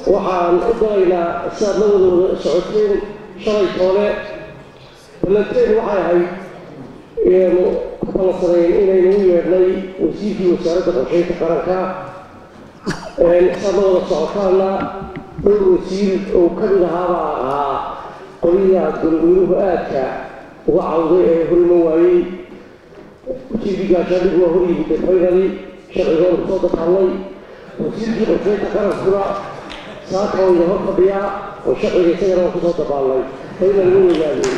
waxaan u dalaynaa sidaad la wada wada socoteen shalay toole ballanteen waxay ahayd inaynu ku ballansanayn inaynu u yeedhnay wasiirkii wasaaradda qorsheynta qaranka sidaad la wada socotaana dhowr wasiir oo ka mid ahaabaa ahaa qoliyaa golweynuhu aadka uga cawday ee horiman waayey wasiirkii gaashaandhigu waa hor yimid faynali sharcigoonu kusoo dabaalnay wasiirkii qorsheynta qarankuna saaka oo ina hor fadhiyaa oo sharciga isagana waa kusoo dabaalnay faynali ma weynaadeen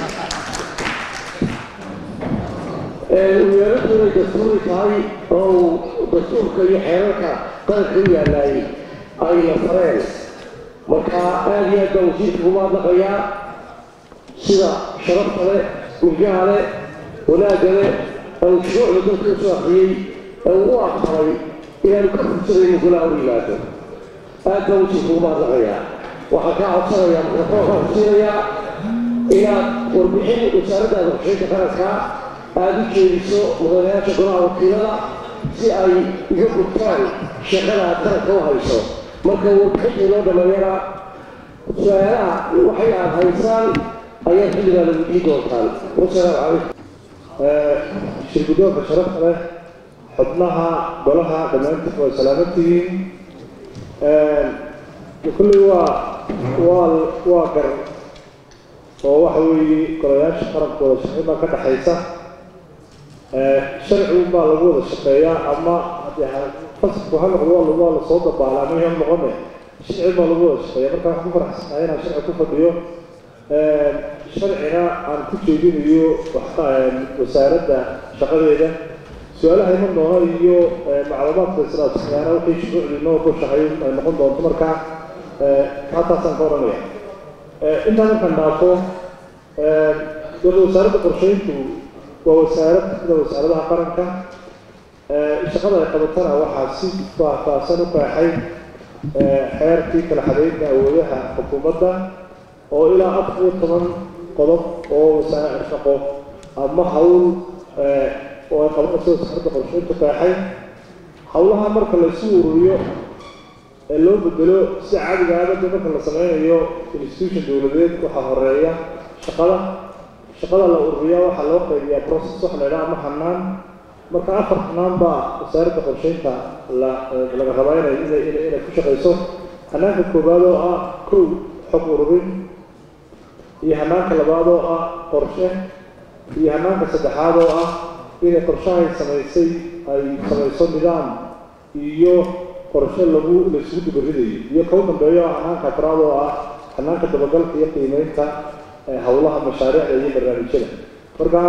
weerartu inay dastuuri tahay oo dastuurka iyo xeerarka qaranka u yaalaayay ayna fareen marka aada iyo aad baan wasiirka ugu mahadnaqayaa sida sharafta leh milgaha leh wanaagga leh ee uu shuruucda dalka usoo akriyey ee uu u aqbalay inaanu ka fursadayno golaha hor yimaado aad baan wasiirka ugu mahadnaqayaa waxaan kaa codsanayaa mikrofoonkaan kusiinayaa inaad warbixin wasaaraddaada qorsheynta qaranka aada u jeediso mudanayaasha golaha wakiilada si ay uga gudtaan shaqada aad qaranka u hayso marka warbixinta inoo dhameeyana su-aalaha waxay aad haysaan ayaad xilligaada weydiin doontaan wasalaamu calaykum shirgudoonka sharafta leh xubnaha golaha dhammaantiin waa salaaman tihiin kulley waa waa waa gar oo waxa weeye golayaasha qarankooda sharci baa ka dhexaysa sharci baa lagu wada shaqeeyaa ama fasalku ha noqdo waa waa lasoo dabaalaa ama ha noqone sharci baa lagu wada shaqeeya marka waxaan ku faraxsanahay inaan sharci ku fadhiyo sharcina aan ku jeedinayo wasaaradda shaqadeeda su-aalaha iman doona iyo macluumaadka islaamsiyaana wixii shuruucdii noo goshahay ay noqon doonto marka halkaasaan ka oranaya intaan markaan dhaafo wada wasaaradda qorsheyntu waa wasaarad sida wasaaradaha qaranka shaqada ay qabatana waxaa si faahfaahsan u qeexay xeerkii kala xadeynta awoodaha xukuumadda oo ilaa afar iyo toban qodob oo wasaare shaqo ama hawl oo ay qabanayso wasaaradda qorsheyntu qeexay hawlaha marka la isu ururiyo ee loo bedelo sida caadiga aadada marka la sameynayo institution dowladeed waxaa horeeya shaqada shaqada la ururiyaa waxaa loo qaybiyaa process waxa la yidhaha ama hanaan marka afar hanaan baa wasaaradda qorsheynta la laga rabaa inay inay inay inay ku shaqayso hanaanka koowaad oo ah kow xog ururin iyo hanaanka labaad oo ah qorshe iyo hanaanka saddexaad oo ah inay qorshahay samaysay ay samayso nidaam iyo qorshe lagu la isugu dubaridayo iyo kau dambeeyo ah hanaanka afraad oo ah hanaanka dabagalka iyo qiimeynta howlaha mashaariicda iyo barnaamijyada marka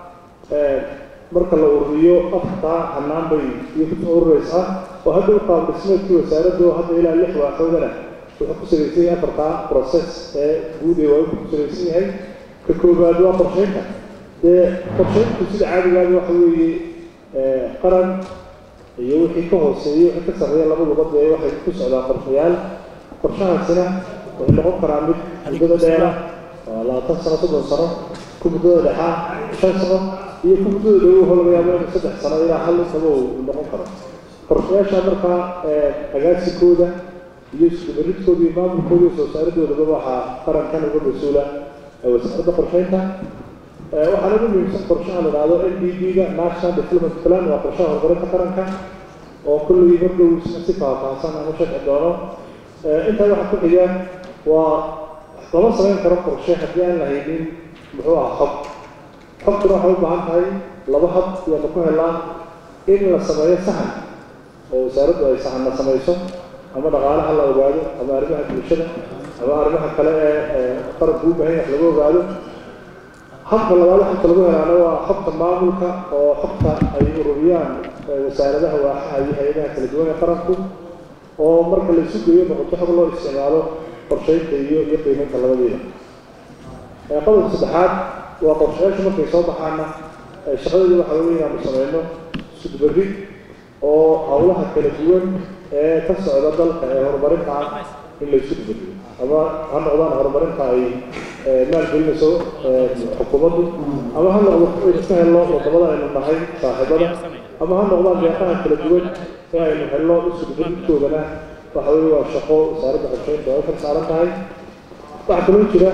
marka la ururiyo afartaa hanaan bay iyo kusoo urureysaa oo hadda u qaab dhismeedkii wasaaradda oo hadda ilaa lix waaxoodana wuxuu ku salaysan yahay afartaa process ee guud ee waa ku salaysan yahay ka koowaad waa qorsheynta dee qorsheyntu sida caadigaaba waxa weeye qaran iyo wixii ka hooseeya wixii ka sarreeya labaduba dee waxay ku socdaan qorshayaal qorshahaasina wuxuu noqon karaa mid muddada dheera labaatan sano soddon sano ku muddada dhexaa shan sano iyo ku muddada dhowo ho laga yaabo inuu saddex sano ilaa hal intaba uu noqon karo qorshayaasha markaa agaasikooda iyo iskubaridkooda iyo maamulkooda iyo soo saaradoodaba waxaa qarankan uga mas-uula wasaaradda qorsheynta waxaana ugu muhiimsan qorshaha la dhahdo n d b-ga national development plan waa qorshaha horumarinta qaranka oo kullii mardow si faahfaahsan aan u sharci doono intaa waxaa ku xiga waa lama samayn karo qorshe haddii aan la haynin muxuu aha xog xogtuna waxay u baahan tahay laba hab iyaanu ku helaa in la sameeyo sahan oo wasaaraddu ay sahanna samayso ama dhaqaalaha la ogaado ama arrimaha bulshada ama arrimaha kale ee qaranku u baahan wax lagu ogaado habka labaad xogta lagu helaana waa xogta maamulka oo xogta ay ururiyaan wasaaradaha waaxaha iyo hay-adaha kala duwan ee qaranku oo marka la isu geeyo noqoto xog loo isticmaalo qorsheynta iyo iyo qiimeynta labadeeda qodobka saddexaad waa qorshayaashu markay soo baxaana shaqadeedu waxa weeye inaanu sameyno isudbari oo howlaha kala duwan ee ka socda dalka ee horumarinta ah in la isu dubariyo ama ha noqdaan horumarinta ay maalgelinayso xukuumaddu ama ha noqdo aynu ka helno wadamada aynu nahay saaxiibada ama ha noqdaan deeqaha kala duwan ee aynu helno isudbarintoodana waxa weeye waa shaqo wasaaradda qorsheynta ay kar saaran tahay waxaa kaloo jira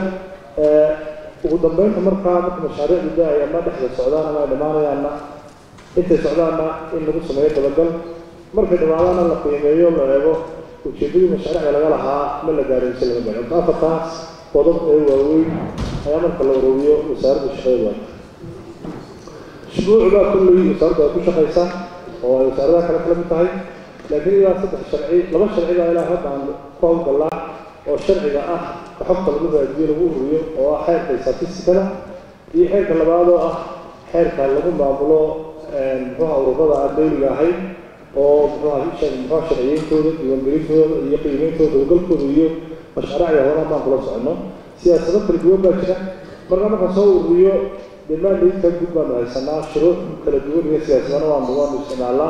ugu dambeynta markaa marka mashaariicdu da-ay ama dhexda socdaan ama ay dhammaanayaanna intay socdaanna in lagu sameeyo dabagal markay dhammaadaana la qiimeeyo la eego ujeedadii mashaariicda laga lahaa ma la gaaraysa laga gaaro marka afartaas qodob ee waaweyn ayaa marka la ururiyo wasaaradda shaqadeeda waa shuruucda kulley wasaaradda ay ku shaqaysaa oo ay wasaaradaha kale kala mid tahay laakiin ilaa saddex sharci laba sharci baa ilaa hadda aan ku hawlgallaa oo sharciga ah ka xogta lagu raadiyo lagu ururiyo oo ah xeerka statistikada iyo xeerka labaad oo ah xeerka lagu maamulo muxuuha ururada aan dawliga ahayn oo muxuuha muxuuha sharciyeyntooda diiwaangelintooda iyo qiimeyntooda dabagalkooda iyo mashaariicda horena baan kula soconno siyaasado kala duwan baa jira marka marka soo ururiyo dhammaandaydka guud baanu haysanaa shuruuc kala duwan iyo siyaasadana waanu waanu isticmaalnaa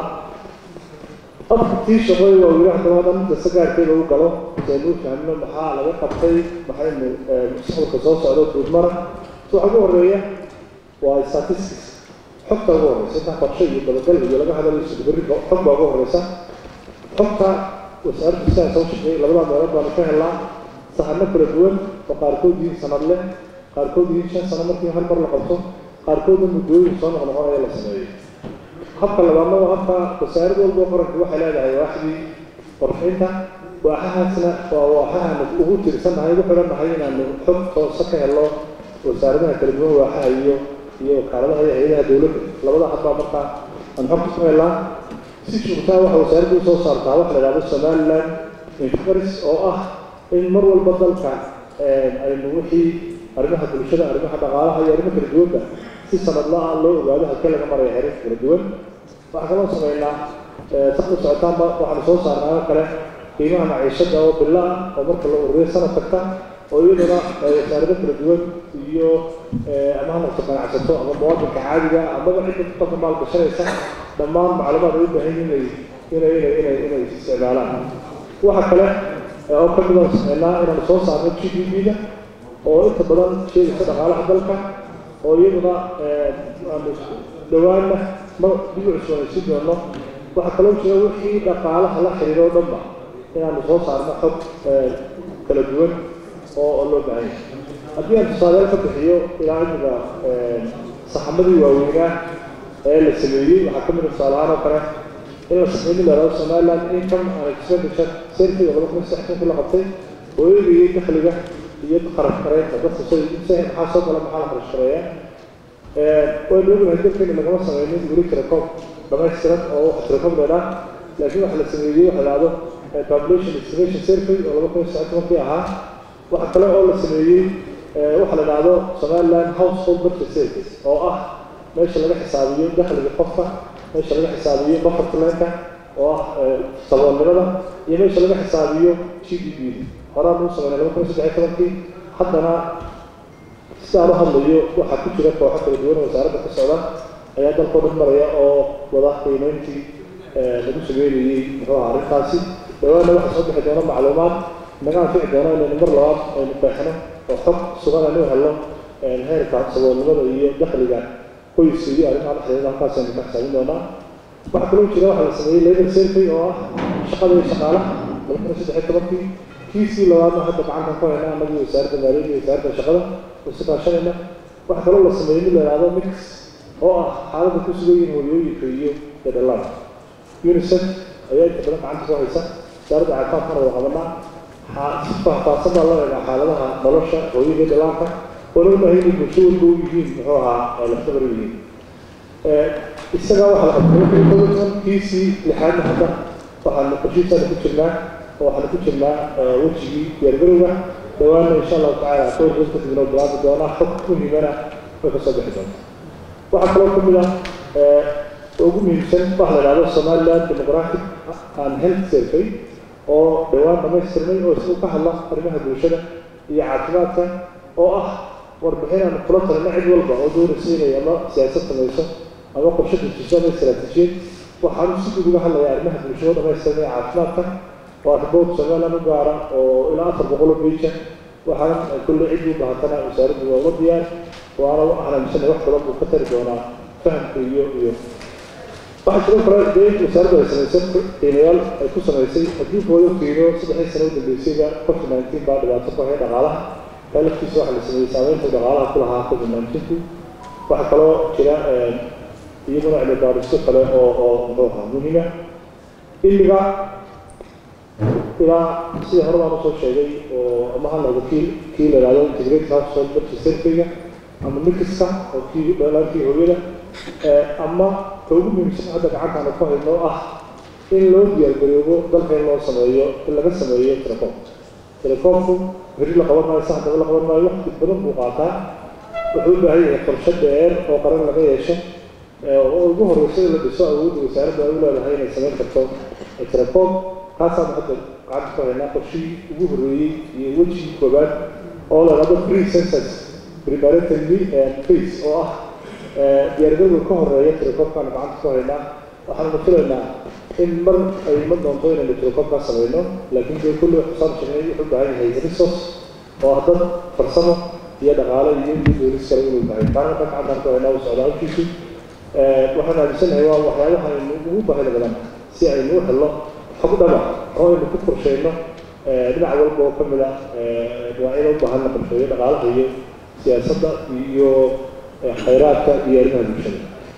afartii shaqooy waa wili haddaba hadda midda sagaarkeeda u galo saynu u fahmno maxaa laga qabtay maxaynu mustaqbalka soo socdo guudmara so waxa ugu horeeya waa statistics xogta ugu horeysa intaa qorshe iyo dabagal iyo laga hadlayo sudabarriga xog baa ugu horeysa xogta wasaaradda sidaan soo shaqeeyay labadaa meelood baanu ka helnaa sahano kala duwan oo qaarkood yihiin sanad leh qaarkood yihiin shan sano markii hal mar la qabto qaarkoodna muddooyin soo noqnoqonaya la sameeyo habka labaadna waa habka wasaarad walba qaranku waxay leedahay waaxdii qorshaynta waaxahaasna waa waaxahaanu ugu tirsannahay ugu xidhannahay inaanu xog toosa ka helno wasaaradaha kala duwan waaxaha iyo iyo wakaaladaha iyo hay-adaha dowladda labada habbaa markaa aan xogta ku helnaa si joogtaa waxa wasaaraddu usoo saartaa waxa la idhahdo somaliland infaris oo ah in mar walba dalka aynu wixii arrimaha bulshada arrimaha dhaqaalaha iyo arrimo kala duwanba si sanadla-a loo ogaado halkee laga maraya xerir kala duwan waxaa kaloo sameynaa saqda socotaanba waxaanu soo saarnaa oo kale qiimaha maciishada oo bilo ah oo marka la ururiyo sanad kasta oo iyaduna wasaarado kala duwan iyo ama hamarka ganacsato ama muwaadinka caadiga amaba cidda qofka maal gashanaysa dhammaan macluumaad ay u baahan yihin inay inay inay inay isticmaalaan waxa kale oo ka mid aan sameynaa inaanu soo saarno g d b-da oo inta badan sheegaysa dhaqaalaha dalka oo iyaduna aanu dhawaanna ma dib u cusboonaysiin doono waxaa kaloo jira wixii dhaqaalaha la xiriiro o dhanba inaanu soo saarno xog kala duwan oo loo baahan yahay haddii aan tusaaleel ka bixiyo ilaa imika saxamadii waaweynaa ee la sameeyey waxaa ka mid a tusaalahaan oo kale in la sameeyo mid la yidhahdo somaliland income and expenditure service laba kun saddex kun la qabtay oo eegayay dakhliga iyo kharash kareynta dadka say maxaa soo gala maxaa la kharash kareeyaa waynu ognahay dalkeena lagama sameynin weli tirakoob dhamaystiran oo wax tirakoob leedhaa laakiin waxa la sameeyey waxa dhahdo population estimation survey oo laba kun saddex tobankii ahaa waxa kale oo la sameeyey waxa la dhahdo somaliland household budget service oo ah meesha laga xisaabiyo dakhliga qofka meesha laga xisaabiyo bafartlanka oo ah saboolnimada iyo meesha laga xisaabiyo g d b horaan uu sameynay laba kun saddex tobankii haddana sidaan u hadlayo waxaa ku jira kooxo kala duwan oo wasaaradda ka socda ayaa dalkoo dhan maraya oo wada qiimeyntii lagu sameynayey muxuu aha arrintaasi dhawaana waxaa soo bixi doona macluumaad naga anfici doona inaynu mar labaad aynu qeexno oo xog sugan aynu helno heerka saboolnimada iyo dakhliga qoyska iyo arrimaha dhexdeeda halkaas aynu ka xisaabin doonaa waxaa kaloo jira waxaa la sameeyey labor survey oo ah shaqada iyo shaqaalaha laba kun saddex iyo tobankii kiisii labaadna hadda gacantan ku hayna anagii wasaaradda maaliyadda iyo wasaaradda shaqada isu kaashanayna waxaa kaloo la sameeyey mid la yidhahdo mix oo ah xaaladda ku sugan yihiin hooyooyinka iyo dadhalada unicef ayaa inta badan gacanta ku haysa wasaaradda caafimaadkana wada qabanaa si faahfaahsan baa loo eegaa xaaladaha nolosha hooyada dhalaanka oo loo baahan yihiin bulsho walba u yihiin muxuu ahaa laftabar u yihiin isagaa waxaa la qabtay toban kiisii lixaadna hadda waxaanu qorshihiisaana ku jirnaa oo waxaanu ku jirnaa wejigii diyaargarowga dhawaana insha allahu tacaala kowrkas kadibna bilaabi doonaa xog muhiimana way ka soo bixi doonta waxaa kaloo ka mid ah ugu muhiimsan waxa la idhahdo somaliland demographic and health survey oo dhowaan dhamaystirnay oo isagu ka hadla arrimaha bulshada iyo caafimaadka oo ah warbixin aan kula talina cid walba oo doonaysa inay ama siyaasad samayso ama qorshe dejiso ama istaraatiijiyad waxaanu si guud uga hadlaya arrimaha bulshada oo dhamaystiran ee caafimaadka waa ribood somaliland u gaara oo ilaa afar boqol oo beija waxaana kulle cid u bahatana wasaaraddu waa uga diyaar waana ahlansanay wax badan buu ka tari doonaa fahamka iyo iyo waxaa sidoo kale dee wasaaraddu ay samaysay qiimayaal ay ku samaysay haddii booyo qiimo saddexdii sano u dambeysayba covid nineteen baa dhibaato ku haya dhaqaalaha taa laftiisa waxaa la sameeyey saameynta dhaqaalaha ku lahaa covid nineteenku waxaa kaloo jira iyaguna cilmi baaristo kale oo oo muxuu ahaa muhiima imiga ilaa sidii hore baan usoo sheegay oo ama ha noqdo kii kii la yidhahdo integrated household budget surveyga ama mikiska oo kii dhalaankii hooyada ama ka ugu muhiimsan hadda gacantaana ku hayno oo ah in loo diyaargaroobo dalka in loo sameeyo in laga sameeyo telecom telecomku beri la qaban maayo saxdaba la qaban maayo waqti badan buu qaataa wuxuu u baahan yahay qorshe dheer oo qaran laga yeesho oo ugu horreysa in la dhiso awoodda wasaaradda ay u leedahay inay samayn karto telecom kaasaan hadda gacanta ku haynaa qorshihii ugu horreeyey iyo wejigii koobaad oo la yidhahdo pre census preparatory phase oo ah diyaargarowga ka horeeya telecomkaan gacanta ku haynaa waxaanu filaynaa in mar ay iman doonto inaynu telecomkaa samayno laakiin dee kulli xusaan sheegnay wuxuu u baahan yahay resource oo dad farsamo iyo dhaqaale iyo iyo doolis kale inuu tahay taana markaa gacantaan ku haynaa uu socdaa hawshiisu waxaan aaminsanahay waa waxyaabaha aynu ugu baahida badan si aynu u helno xog dhaba oo aynu ku qorsheyno dhinac walba oo ka mid a dhinacyada u baahan la qorsheeyo dhaqaalaha iyo siyaasadda iyo khayraadka iyo arrimaha bulshada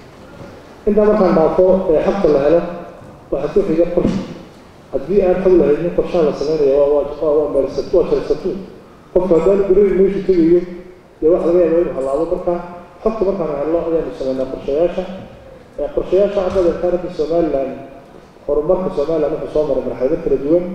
intaa markaan dhaafo xabta la helo waxaa ku xiga qorshe haddii aan xog lahaynin qorshaha la sameynaya waa waa meelsatu waa jalsatu qofka haddaan gurihii meeshu tegayo dee waxa laga yaabaa inuu halaabo marka xogta markaan helno ayaanu sameynaa qorshayaasha qorshayaasha hadda taarikhda somaliland horumarka somaliland wuxuu soo maray marxalado kala duwan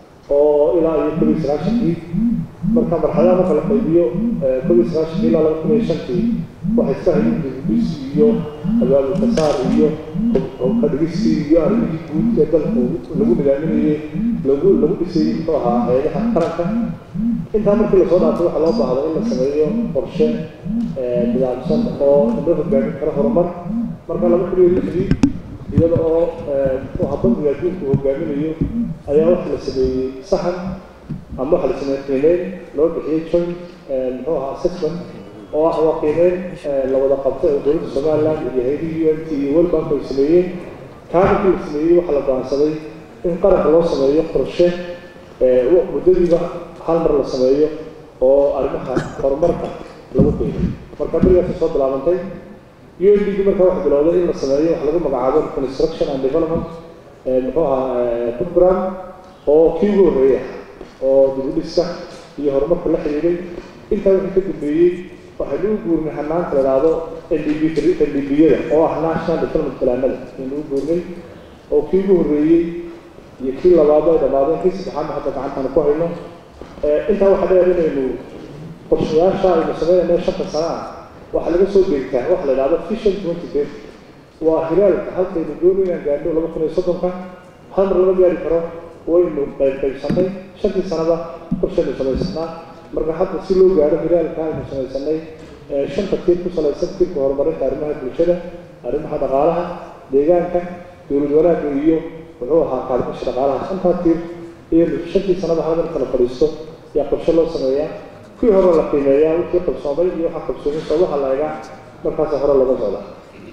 oo ilaa iyo kob iyo sagaashankii marka marxaladaha marka la qaybiyo kob iyo sagaashankii ilaa laba kun iyo shantii waxay iska hayeen dibudis iyo abaabulka saar iyo kadhigistii iyo arrimihii guud ee dalku lagu nidaaminayey lagu lagu dhisay muxuu ahaa hayadaha qaranka intaa markii lasoo dhaafay waxaa loo baahday in la sameeyo qorshe nidaamsan oo la hogaamin kara horumar marka laba kun iyo lixdii iyada oo bangiga adduunku hogaaminayo ayaa waxa la sameeyey saxan ama waxa la sameeyey qiimeyn loo bixiyey joint muxuu ahaa assessment oo ah waa qiimeyn la wada qabtay oo dowladda somaliland iyo hayadihii u n t iyo world bank ay sameeyeen kaa markii la sameeyey waxaa la go'aansaday in qaranka loo sameeyo qorshe muddadiiba hal mar la sameeyo oo arrimaha horumarka lagu qiimay marka berigaasay soo bilaabantay UNDP markaa waxa bilowday in la sameeyo wax lagu magacaabo construction and development muxuu ahaa program oo kii ugu horreeya oo dibudhiska iyo horumarka la xiriiray intaa wixii ka dambeeyey waxaynu u guurnay hanaanka la idhaahdo NDP NDP-yada oo ah national development planada aynu u guurnay oo kii ugu horreeyey iyo kii labaad ay dhammaadeen kii saddexaadna hadda gacantaanu ku hayno intaa waxaa dheer inaynu qorshayaasha aynu sameynayno shanta sana ah waxaa laga soo deegtaa waxa la idhahdo vision twenty ten waa hiraalka halkaynu doonay inaan gaadho laba kun iyo soddonka hal mar lama gaari karo waynu qayb qaybsanay shantii sanada qorshaynu samaysanaa marka hadda si loo gaadho hiraalka aynu samaysanay shanta tiir ku salaysan tiirka horumarinta arrimaha bulshada arrimaha dhaqaalaha deegaanka dowlad wanaagga iyo muxuu ahaa kaalmasha dhaqaalaha shantaa tiir iyanu shantii sanada hal marka la fadhiisto yaa qorshe loo sameeyaa kii hore la qiimeeyaa wixii qabsoomay iyo waxaa qabsoomay sababaha la egaa markaasa hore laga socdaa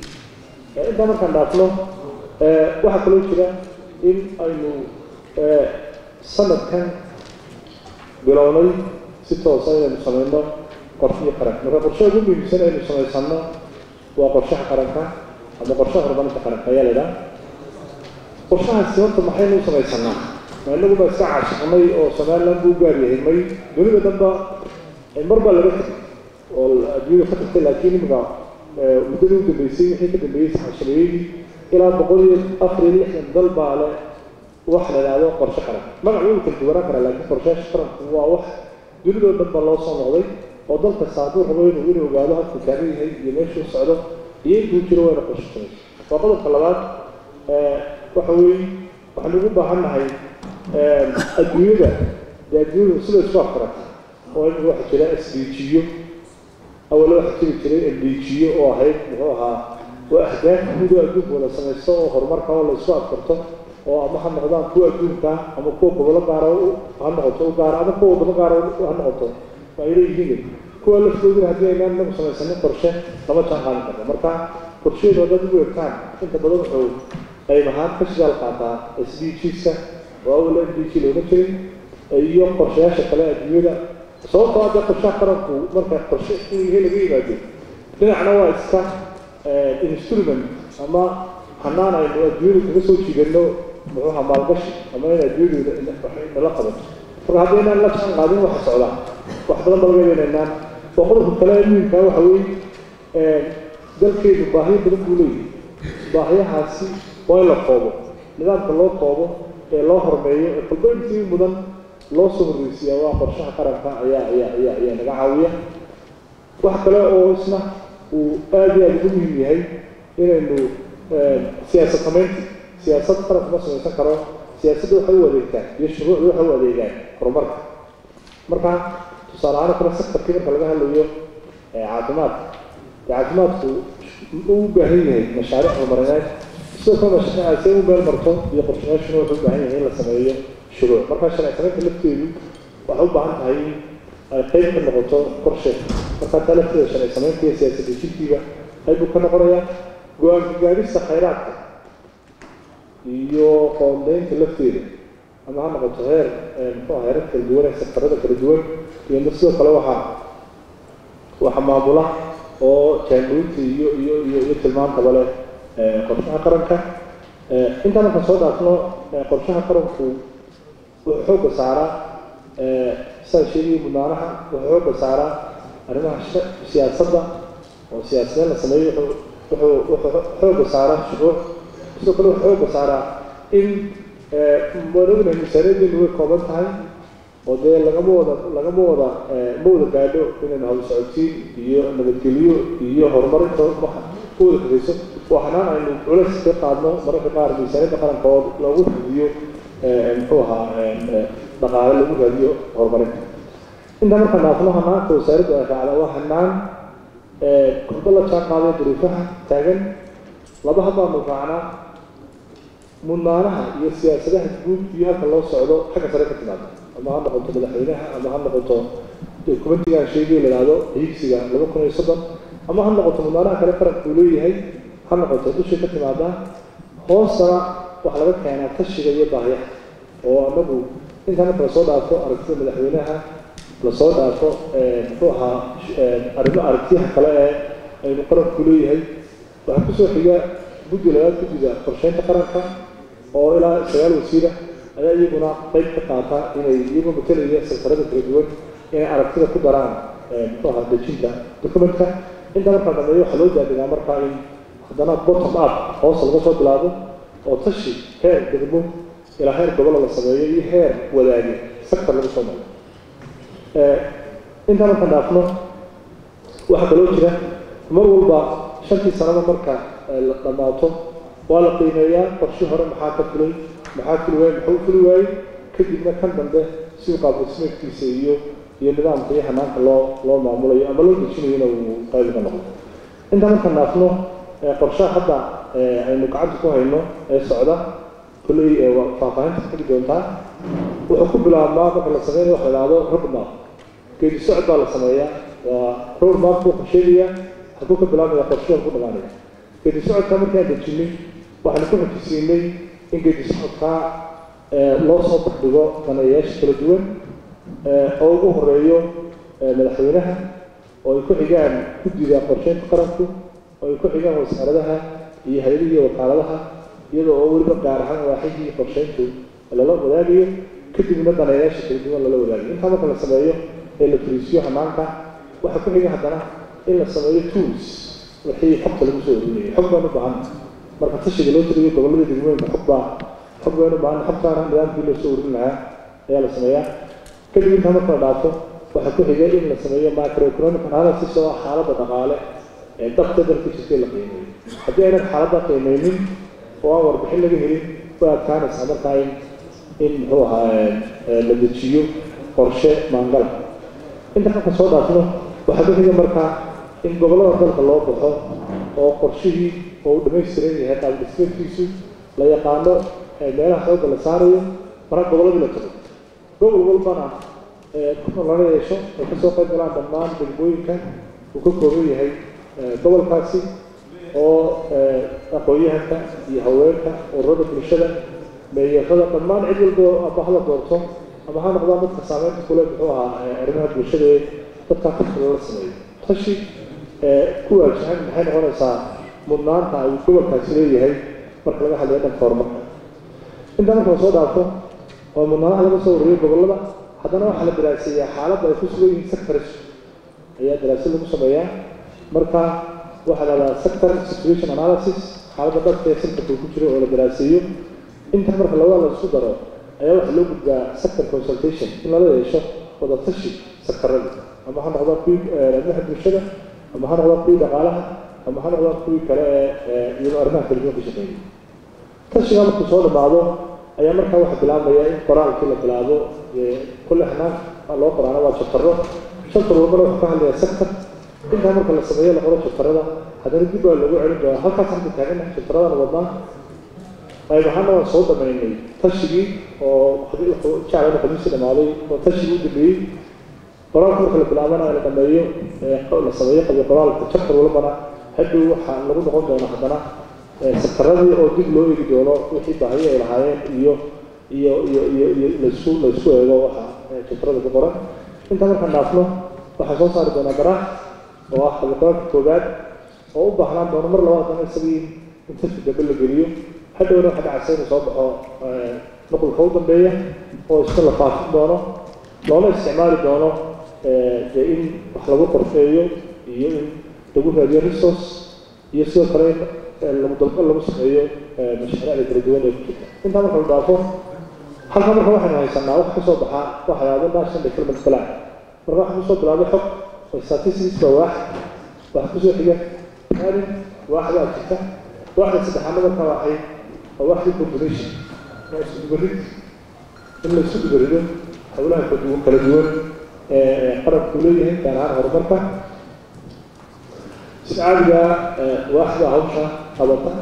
intaa markaan dhaafno waxaa kaloo jira in aynu sanadkan bilownay si toosa inaynu samayno qorshihii qaranka marka qorshaha ugu muhiimsan aynu samaysano waa qorshaha qaranka ama qorshaha horumarinta qaranka ayaa la idhaha qorshahaasi horta maxaynu u samaysanaa ma inagu baa iska caashiqnay oo somaliland buu gaar yahay may dunida dhanba mar baa laga tegay oo adduunyada ka tagtay laakiin imika muddadii u dambeysay wixii ka dambeeyey saxashabeeyadii ilaa boqol iyo afar iyo lixdan dal baa le wax la idhaahdo qorshe qaran magac wuu kala duwanaan karaa laakiin qorshayaasha qaranku waa wax dunidoo dhan ba loo soo noqday oo dal kasta hadduu rabo inuu inuu ogaado halkuu taagan yahay iyo meeshuu socdo iyo intuu jiro wayna qorshe samaysa waa qodobka labaad waxa weeye waxaynu ugu baahan nahay adduunyada dee adduunyadu sida isku afkarata oo in waxa jira s d g-yo awale waxa jiri jiray m d g-yo oo ahayd muxuu ahaa waa ahdaaf guud oo adduunka wada samaysto oo horumarka oo la isku afkarto oo ama ha noqdaan kuwa adduunka ama kuwa gobolo gaara ha noqoto u gaara ama kuwa wadamo gaara ha noqoto waa ay leeyihiin kuwa laftooduna haddii aynaan inagu samaysanin qorshe lama jaan qaadan karno marka qorsheedu haddaad ugu egtaan inta badan wuxuu qayb ahaan ka shidaal qaataa s d g-ska oo awal m d g looma jirin iyo qorshayaasha kale adduunyada sababtoo hadda qorshaha qaranku marka qorshe inuu yahay laga yimaado dhinacna waa iska instrument ama hanaan aynu adduunyada kaga soo jiidano muxuuha maalgashi ama in adduunyadu nala qabato marka hadda inaan la jaan qaadin waxa socdaa wax badan baa laga yeelaynaan oo qodobka kale ee muhimka waxa weeye dalkeedu baahiyo badan buu leeyahay baahiyahaasi waa in la koobo nidaamka loo koobo ee loo hormeeyo ee kolba intii mudan loo soo horreysiiyaa waa qorshaha qaranka ayaa ayaa ayaa ayaa naga caawiya wax kale oo isna uu aada iyo aada ugu muhiim yahay inaynu siyaasad samaynti siyaasad qaranka ma samaysan karo siyaasadda waxay u adeegtaan iyo shuruucda waxay u adeegaan horumarka marka tusaale ahaan kale sektarkii marka laga hadlayo caafimaadka caafimaadku uu u baahan yahay mashaariic horumarineed sidoo kale mashaariicaasi u meel marto iyo qorshayaashuna wuxuu u baahan yahay in la sameeyo shuruuc marka sharci samaynta lafteedu waxay u baahan tahay in ay qayb ka noqoto qorshe markaa taa lafteeda sharci samaynta iyo siyaasad dejintiiba qayb buu ka noqonayaa go-aanka gaadhista khayraadka iyo qoondeynta lafteeda ama ha noqoto heer muxuu aha heerar kala duwan ee sektarada kala duwan iyo sidoo kale waxaa waxa maamula oo jaangoynta iyo iyo iyo iyo tilmaantaba leh qorshaha qaranka intaan markaan soo dhaafno qorshaha qaranku wuxuu xoogga saaraa sidaa sheegayay mudnaanaha wuxuu xoogga saaraa arrimaha siyaasadda oo siyaasadeen la sameeyo wuxuu wuxuu xoogga saaraa shuruuc sidoo kale wuxuu xoogga saaraa in waan ognahay miisaaniyaddeenu way kooban tahay oo dee lagama wada lagama wada ma wada gaadho inaynu hawl socodsiin iyo nabadgelyo iyo horumarinta waxa u wada kafayso waa xanaan aynu culays ka qaadno mararka qaar miisaaniyadda qaranka oo loogu raadiyo muxuu ahaa dhaqaale lagu raadiyo horumarinta intaa markaan dhaafno hanaanka wasaaradda ay raacda waa hanaan kurdo la jaan qaaday duruufaha taagan laba habaanu raacnaa mudnaanaha iyo siyaasadaha guud iyo halka loo socdo xagga sare ka timaado ama ha noqoto madaxweynaha ama ha noqoto dokumentigaan sheegay la yidhaahdo hiigsiga laba kun iyo soddon ama ha noqoto mudnaanaha kale qaranka uu leeyahay ha noqoto dushay ka timaadaa hoostana waxaa laga keenaa tashiga iyo baahiyaha oo anagu intaa marka lasoo dhaafo aragtida madaxweynaha lasoo dhaafo muxuu ahaa arrimo aragtiyaha kale ee aynu qaranku leeyahay waxaa kusoo xiga guddi labaad guddida qorsheynta qaranka oo ilaa sagaal wasiira ayaa iyaguna qayb ka qaata inay iyagoo matelaya sektarada kala duwan inay aragtida ku daraan muxuu ahaa dejinta documentka intaa markaa dambeeyo waxaa loo daadigaa markaa in haddana bottom up hoos laga soo bilaabo oo tashi heer degmo ilaa heer gobolo la sameeyo iyo heer wadaage sector laga soo maro intaa markaan dhaafno waxaa kaloo jira mar walba shantii sanaba marka la dhammaato waa la qiimeeyaa qorshi hore maxaa ka fulay maxaa fuli waayey maxuu fuli waayey kadibna kan dambe si qaabdhismeedkiisa iyo iyo nidaamka iyo hanaanka loo loo maamulayo ama loo dejinayona uu qayb ka noqdo intaa markaan dhaafno qorshaha hadda aynu gacanta ku hayno ee socda kulley faahfaahinta xigi doontaa wuxuu ku bilaabmaa marka la sameynayo waxa la idhahdo roadmap geedi socod baa la sameeyaa waa roadmap buu qorsheegayaa halkuu ka bilaabmaya qorshaha ku dhamaanaya geedi socodka markaan dejinay waxaanu ku xojisiinay in geedi socodkaa loo soo baxdhigo daneeyayaasha kala duwan oo ugu horeeyo madaxweynaha oo ay ku xigaan guddida qorsheynta qaranku oo ay ku xigaan wasaaradaha iyo hay-adihi iyo wakaaladaha iyadoo oo weliba gaar ahaan waaxidii qorsheyntu lala wadaagayo kadibna daneeyaasha kala duwan lala wadaagayo intaa marka la sameeyo ee la fariisiyo hanaanka waxaa ku xiga haddana in la sameeyo tools wixii xogta lagu soo orinayo xog baan u baahan marka tashiga loo tiriyo gobollada degmooyinka xog baa xog baan u baahan xogtaana nidaamkii loo soo orin lahaa ayaa la sameeyaa kadib intaa marka la dhaafo waxaa ku xigay in la sameeyo macroeconomic analysis oo ah xaaladda dhaqaale ee dabta dalka jirtay la qiimeeyo haddii aynan xaaladda qiimeynin oo aan warbixin laga helin way adkaanaysaa markaa in in muxuu ahaa la dejiyo qorshe maangala inta marka soo dhaafno waxaa ku xiga markaa in gobollada dalka loo baxo oo qorshihii oo uu dhammaystiran yahay qaab dhismeedkiisu la yaqaano meelaha xoogga la saarayo marka gobolladii la tago gobol walbana kuna lala yeesho ay kasoo qayb galaan dhammaan degmooyinka uu ka kooban yahay gobolkaasi oo aqoon-yahanka iyo haweenka ururada bulshada meeyarada dhammaan cid walba aba hala doorto ama ha noqdaan dadka saameynta kule muxuu ahaa arrimaha bulshada ee dadkaa tashi lala sameeyo tashi ku waajahan maxay noqonaysaa mudnaanta ay gobolkaasi leeyahay marka laga hadlayo dhanka horumarka intaa marka lasoo dhaafo oo mudnaanaha laga soo wariyay gobollada haddana waxaa la daraaseeyaa xaaladda ay ku sugan yihiin sectors ayaa daraasad lagu sameeyaa marka waxaa la dhahdaa sector situation analysis xaaladda dadka ee sectorka ku jiro oo la daraaseeyo inta marka labada la isku daro ayaa waxaa loo gudbaa sector consultation in lala yeesho wadatashi sectorada ama ha noqdaan kuwii arrimaha bulshada ama ha noqdaan kuwii dhaqaalaha ama ha noqdaan kuwii kale ee iyadoo arrimaha kala duwan ka shaqeeya tashiga markuu soo dhamaado ayaa markaa waxaa bilaabmaya in qoraalkii la bilaabo kulle hanaan loo qoraana waa jabtaro shantar walbana wuxuu ka hadlayaa sector intaa marka la sameeyo la qoro jabtarada haddana dib baa lagu celin doonaa halkaas halka taagana jabtaradan wadnaa qayb ahaana waan soo dhamaynay tashigii oo jaclana khamiisi dhamaaday oo tashigii u dambeeyey qoraalka marka la bilaabana la dhameeyo la sameeyo qabi qoraalka jabtar walbana hadhow waxaa lagu noqon doona haddana sektaradii oo dib loo eegi doono wixii baahiyo ay lahaayeen iyo iyo iyo iyo iyo laisku laisku eego waxa jabtarada ku qoran intaa markaan dhaafno waxaa soo saari doonaa garaax oo ah qabiqoraanka koowaad oo u baahnaan doono mar labaad dana isagii in tafki dambe la geliyo hadhowna waxa dhacaysa inuu soo baxo nuqulka u dambeeya oo isna la faafin doono loona isticmaali doono dee in wax lagu qorfeeyo iyo in lagu raadiyo resource iyo sidoo kale in lagu dalban lagu sameeyo mashaariicda kala duwan ee ku jirta intaa marka la dhaafo halka marka waxaynu haysanaa wax kasoo baxaa waxa yahdo national development plan marka waxaa kusoo bilaabay xog oo statistics baa waax waxa kusoo xiga planning waax baa jirta waaxda saddexaadna marka waxay waa waaxdii population waa isku dubarid in la isku dubarido howlaha kala duwan ee qarabku leeyahay gaar ahaan horumarka si caadiga waaxda hawsha qabata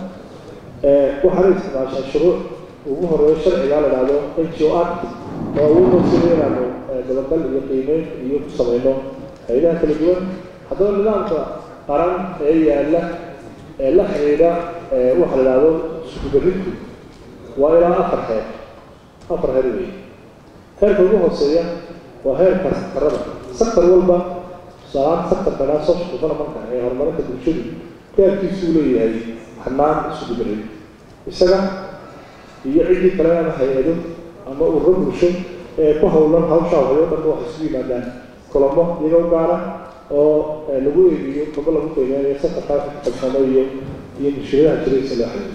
waxaana isticmaashaa shuruuc ugu horeeyo sharciga la dhahdo n g o act oo awoodoo sida inaanu dabagal iyo qiimeyn iyo ku samayno hayadaha kala duwan haddaba nidaamka qaran ee yaalla ee la xidhiidha waxa la dhahdo iskudubaridku waa ilaa afar heer afar heer weeye heerka ugu hooseeya waa heerka saktarada saktar walba tusaalahaan saktarka dhaa social developmentka ee horumarinta bulshadu gaarkiisuu leeyahay hanaan iskudubarid isaga iyo ciddii kale ama hay-ado ama ururo bulsho ee ku howlan hawshaa wayo dhan waxay isugu yimaadaan kulamo iyagoo gaara oo lagu eegiyo kaba lagu qiimeeyo sakarkaa kalsamo iyo iyo mushkiladaha jiraysa loo xaliyo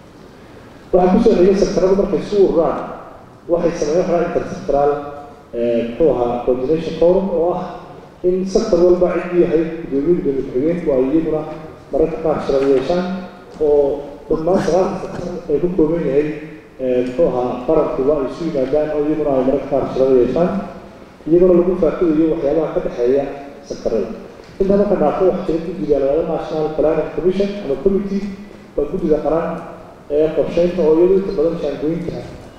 waxaa kusoo xigay sektarada markay isu ururaan waxay sameeyeen waxaa intersectoral muxuu ahaa coordination forum oo ah in sector walba ciddii yahay gudoomiye gudoomiye ku-xigeenku ay iyaguna mararka qaar shirada yeeshaan oo dhammaan sagaalka sector ay ku kooban yahay muxuu ahaa qarankuba ay isu yimaadaan oo iyaguna ay mararka qaar shirada yeeshaan iyaguna lagu faaqidayo waxyaabaha ka dhexeeya sektarada intaa marka dhaafo waxaa jira guddiga la yahdo national planning commission ama committee waa guddiga qaran ee qorsheynta oo iyadu inta badan shaangooyinka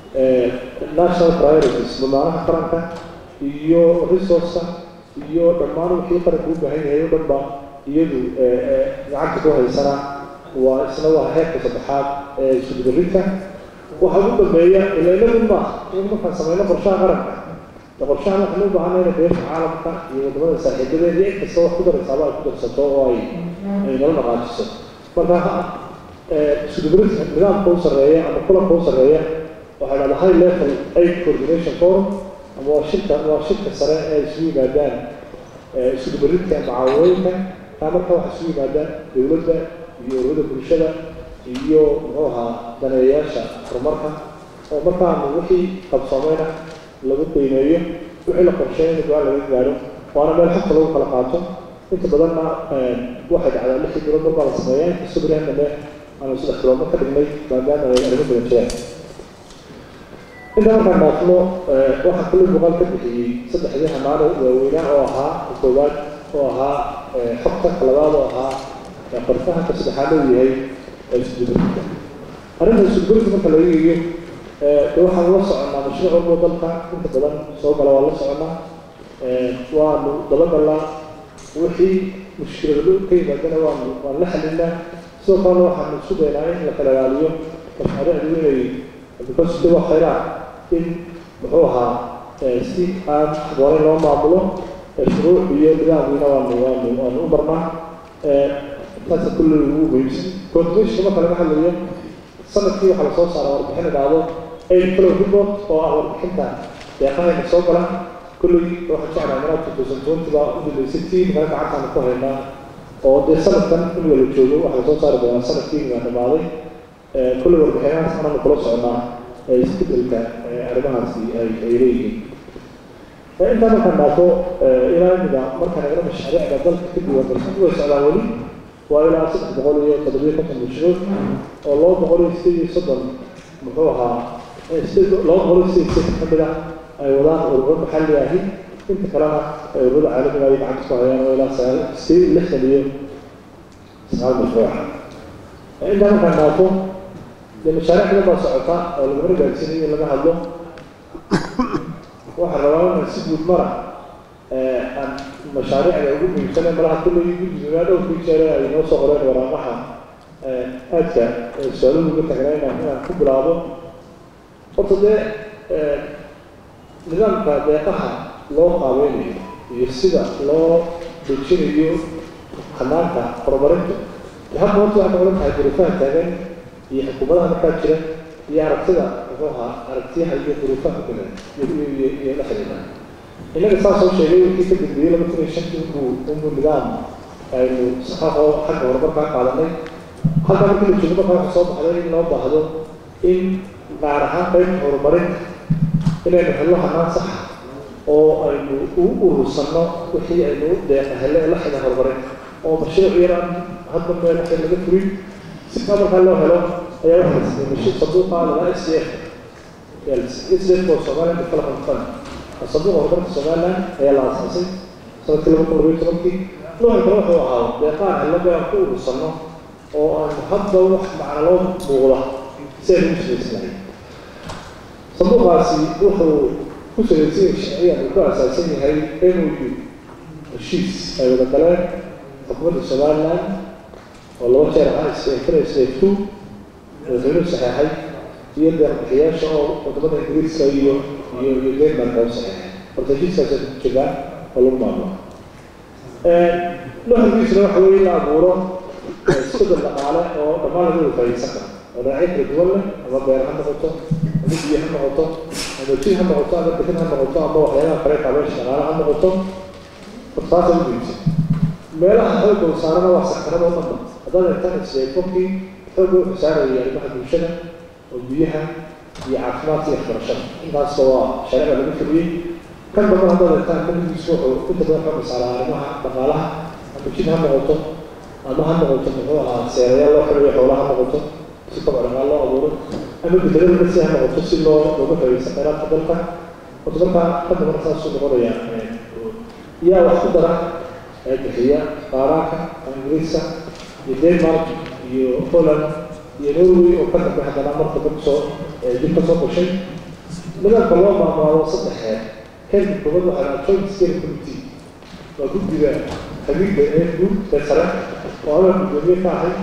national priorities mudnaanaha qaranka iyo resourceka iyo dhammaan wixii qaranka u baahan yahay o dhan ba iyadu gacanta ku haysana waa isna waa heerka saddexaad ee iskudubarinta waxaa ugu dambeeya ilaynadu maaha in markaan sameyno qorshaha qaranka qorshahan waxaan u baahanay in beesha caalamka iyo wadamada saaxiibadeed iyo inkasta wax ku daraysaaba ay ku darsato oo ay ay nala dhaqaajiso marka iskudubarinta nidaamka u sarreeya ama kulanka u sarreeya waxaa dhahda high level aid coordination forum ama waa shirka waa shirka sare ee isugu yimaadaan iskudubarinta macaawinooyinka taa marka waxaa isugu yimaadaan dowladda iyo ururada bulshada iyo muxuu ahaa daneeyayaasha horumarka oo markaanu wixii qabsoomayna lagu qiimeeyo wixii la qorsheeyo in go-aan laga gaadho waana meel xogta lagu kala qaato inta badanna waxay dhacdaa lixdii bilood mar baa la sameeyaa inkastoo berihan dambe aanu saddex biloodma ka dhignay maadaama ay arrimo badan jiraan intaa markaan dhaafno waxaa kaloo muuqaal ka bixiyey saddexdii hamaano waaweynaa oo ahaa koowaad oo ahaa xogta kalabaad oo ahaa qorfahanka saddexaad oo yahay iskudubarinta arrinta iskudubarinta marka laga eegiyo de waxaan la soconnaa mashruuc walbo dalka inta badan soo gala waa la soconnaa waanu dabagalnaa wixii mushkilado ka yimaadana waanu waan la xalinaa sidoo kalena waxaanu isku daynaa in la kala ilaaliyo mashaariicdu inay bikosde waa khayraa in muxuu ahaa si aan habooneyn loo maamulo shuruuc iyo nidaamkiina waanu waanu waanu u marnaa taasa kulle ugu muhiimsan coordination marka laga hadlayo sanadkii waxaa lasoo saara warbixin idhaahdo aid flow report oo ah warbixinta deeqahayna soo gala kulley waxaan jeclahay manaa two thousand twenty baa u dambeysay tii maka gacantaanu ku haynaa oo dee sanadkan in wala joogo waxaa lasoo saari doonaa sanadkii baa dhamaaday kulley warbixinahaas anaanu kula soconaa isbedelka arrimahaasi ay ay leeyihiin intaa markaan dhaafo ilaa imida markaan eegno mashaariicda dalka ka diiwaangalsan way socdaan weli waa ilaa saddex boqol iyo toddobiyo konton mashruuc oo laba boqol iyo sideed iyo soddon muxuu ahaa laba boqol iyo sideed sideed ka mid ah ay wadaan ururo maxalli ahi inta kalena ay ururada caalamiga ay gacanta ku hayaan oo ilaa sagaal sideed lixdan iyo sagaal mashruuca intaa markaan dhaafo dee mashaariic badan baa socota oo lagumana gaarsiinayo in laga hadlo waxaan rabaa inaan si guud mara aan mashaariicda ugu muhiimsane malaha kulley guddigaa dhowrkii jeere ay noo soo qoreen waraaqaha aadka su-aaluhu uga tagnaa inaan inaan ku bilaabo horta dee nidaamka deeqaha loo qaabeynayo iyo sida loo dejinayo hanaanka horumarinta hadda horta waxay noqon tahay duruufaha taagan iyo xukuumadaha markaa jira iyo aragtida muxuu ahaa aragtiyaha iyo duruufaha kale iyo iyo la xiriira innaga saa soo sheegay wixii ka dambeeyey laba kun iyo shantii unbuu unbuu nidaam aynu saxaaqoo xagga horumarkaa qaadanay halkaa markii la joogo markaa waxa soo baxday in loo baahdo in gaar ahaan qaybta horumarinta inaynu helno hanaan saxa oo aynu u urursanno wixii aynu deeqa hele la xida horumarinta oo mashruuc yaraan hadda meel waxay laga furin si kaa markaa loo helo ayaa waxa la siiyey mashruuc sanduuqa lala s d f s d f oo Somaliland Development Fund sanduuqa horumarka Somaliland ayaa la aasaasay sanadkii laba kun labayo tobankii noocan kale wuxuu ahaa deeqaan helada aan ku urursanno oo aan hadda wax macna loo muuqda si aynu u shaqaysanahay sanduuqaasi wuxuu ku salaysan yahay sharciyan uu ku aasaasan yahay MOU heshiis ay wada galeen xukuumadda Somaliland oo laba jeer ahaa isfira isfeeftu madaxweynuhu saxeexay iyo deeqbixiyaasha oo wadamada ingiriiska iyo iyo iyo denmark oo saxeexay horta heshiiskaas jiraan oo lagu maamulo nuxurkiisuna waxa weeye in la abuuro isbedel dhaqaale oo dhammaan laga wada faa'iideysan karo oo dhinacyo kala duwan leh ama beer ha noqoto ama biyo ha noqoto ama jin ha noqoto ama bixin ha noqoto ama waxyaabaha kale kaabeesha dhaqaale ha noqoto taasa u muhiimsan meelaha xoogga u saarana waa sakarada oo dhanba haddaad eegtaan islee qofkii xoogga wuxuu saaraya arrimaha bulshada oo biyaha iyo caafimaadka iyo waxbarashada intaasba waa shareeca lagu fuliyey kan damba haddaad eegtaan manhigiisu wuxuu inta badan xoogga saaraa arrimaha dhaqaalaha ama jin ha noqoto ama ha noqoto muxuu ahaa seerayaal loo xiriyo xoolaha ha noqoto si kobc dhaqaal loo abuuro ama bedelada nasi ha noqoto si loo looga faa'iideysan khayraadka dalka horta markaa kan dambana saasuu noqonaya yaa wax ku dara ee bixiya qaaraanka ingiriiska iyo denmark iyo holland iyo norway oo ka dambe haddana marka dad soo dib ka soo gashay nidaamka loo maamaalo saddex heer heerka koobaad waxaa lahaa joint scale committee waa guddiga xagiidda ee guud ee sare oo adaa guddoomiye ka ahay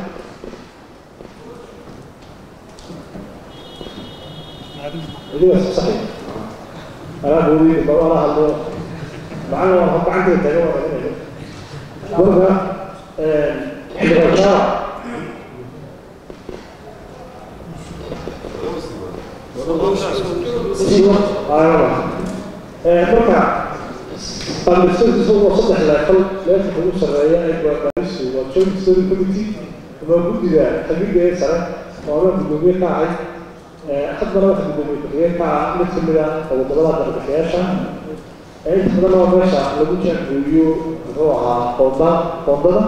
idigaas saxay anaa boodiyey bal anaa hadlo macana waa gacantayda taga waa celinayo marka xildhibaankaa marka qaamistiisu waa saddex leefal leefalka ugu sarreeya ee baaristu waa joint story committee ama guddiga xagiga ee sare oo ama guddoomiye ka ahay haddana waxa guddoomiye ku-xigeen ka ah mid kamid ah wadamada darbixiyaasha inta badan waa meesha lagu jaangooyo muxuu ahaa qoonda qoondada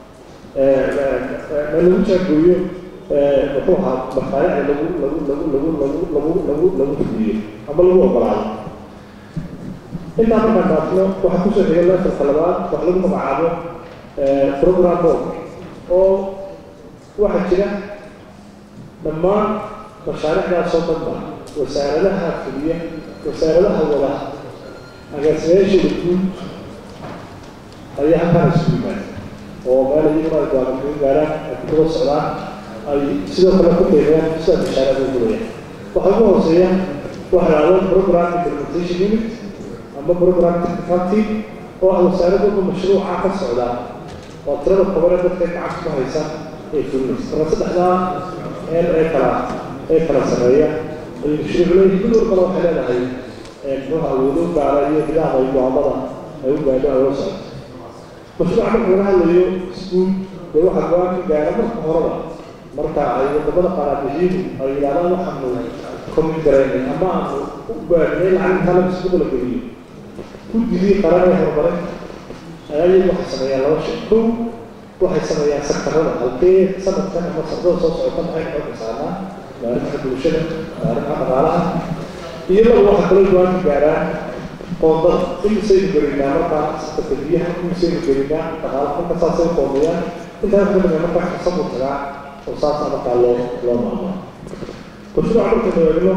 lagu jaangooyo muxuu ahaa maqaayicda lagu lagu lagu lagu lagu lagu lagu lagu fuliyo ama lagu ogolaado intaa markaan dhaafno waxaa kusoo xigay leefalka labaad wax lagu magacaabo program board oo waxaa jira dhammaan mashaariicdaasoo dhanba wasaaradaha fuliya wasaaradaha wada agaasimayaasheeda guud ayaa halkaan isugu yimaada oo meel iyaguna ay gaabakaga gaaraan ay ku daba socdaan ay sidoo kale ku qiimeeyaan sida mashaariicda u guraya waxaa ugu hooseeya waxa la yidhahdo program implementation unit ama program technical team oo ah wasaaradooda mashruuca ka socda oo tirada kobane dadka gacanta ku haysa ee fulinaysa marka saddexdaa meel ee kala ee kala sameeya ay mashruuc leeyihin mid walbana waxay leedahay muxuuha awoodo gaara iyo nidaam ay go'aamada ay u gaadho ay la socoto mashruuca marka laga hadlayo iskuul dee waxaa go-aan ka gaara marka horeba marka ay wadamada qaaraabixiyadu ay yidhahdaan waxaanu komin garaynay ama aanu u gaadhnay lacag intaa la isku kala geliyo guddigii qaran ee horumarin ayagu waxay sameeyaan laba shay kow waxay sameeyaan sektarada halkee sanadkan ama sanadada soo socota maxay xoogga saarnaa maarifaha bulshada maarifaha dhaqaalaha iyo laba waxa kaloo go-aan ka gaaraan qoondada imisaynu gelinaa markaa sektarka biyaha imisaynu gelinaa dhaqaalaha marka saasay qoondayaan intaas ka dambe markaa xasabu tagaa oo saasa markaa loo loo maamulo mashruuca markaynu eegno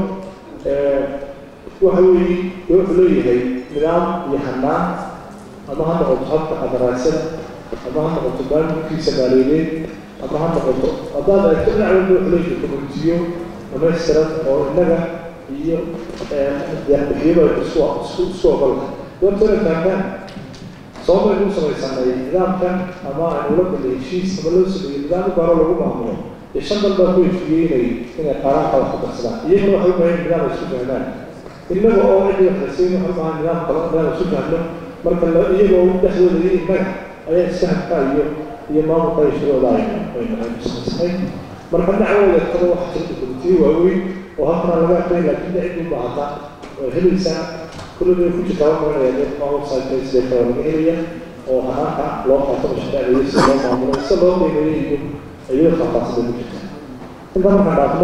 waxa weeye dee wuxuu leeyahay nidaam iyo hanaan ama ha noqoto habka qadaraasada ama ha noqoto maamulkiisa maaliyadeed ama ha noqoto haddaad eegto dhinac walba wuxuu leeyahay komitiyo dhamaystiran oo innaga iyo deeqbixiyadu ay isku isku isku ogolka doortana taagaan sababay u samaysanay nidaamkan ama aynu la galay heshiis ama loo sameeyey nidaam u gaaro lagu maamulo dee shan dal baa ku heshiiyey inay inay qaaraanka wax ku darsadaan iyaguna waxay u baahan nidaam ay isku fahmaan innaga oo cidii waxaysayn waxay u baahan nidaam kale nidaam isku fahno marka iyagoo dhexdooda iyo innaga ayaa isfahamka iyo iyo maamulka iyo shirooda aynu aynu samaysnay marka dhinacooda eegtada waxa jirta komitiyo waaweyn oo halkana laga aqrin laakiin cidii u baahata way helaysaa kullada ku jirta waa maranaya dad website sidee kale laga helaya oo hanaanka loo qaato mashaariicda sida loo maamulo sida loo qiimeeyo iyo iyada faahfaahsada ku jirta inta markaan dhaafno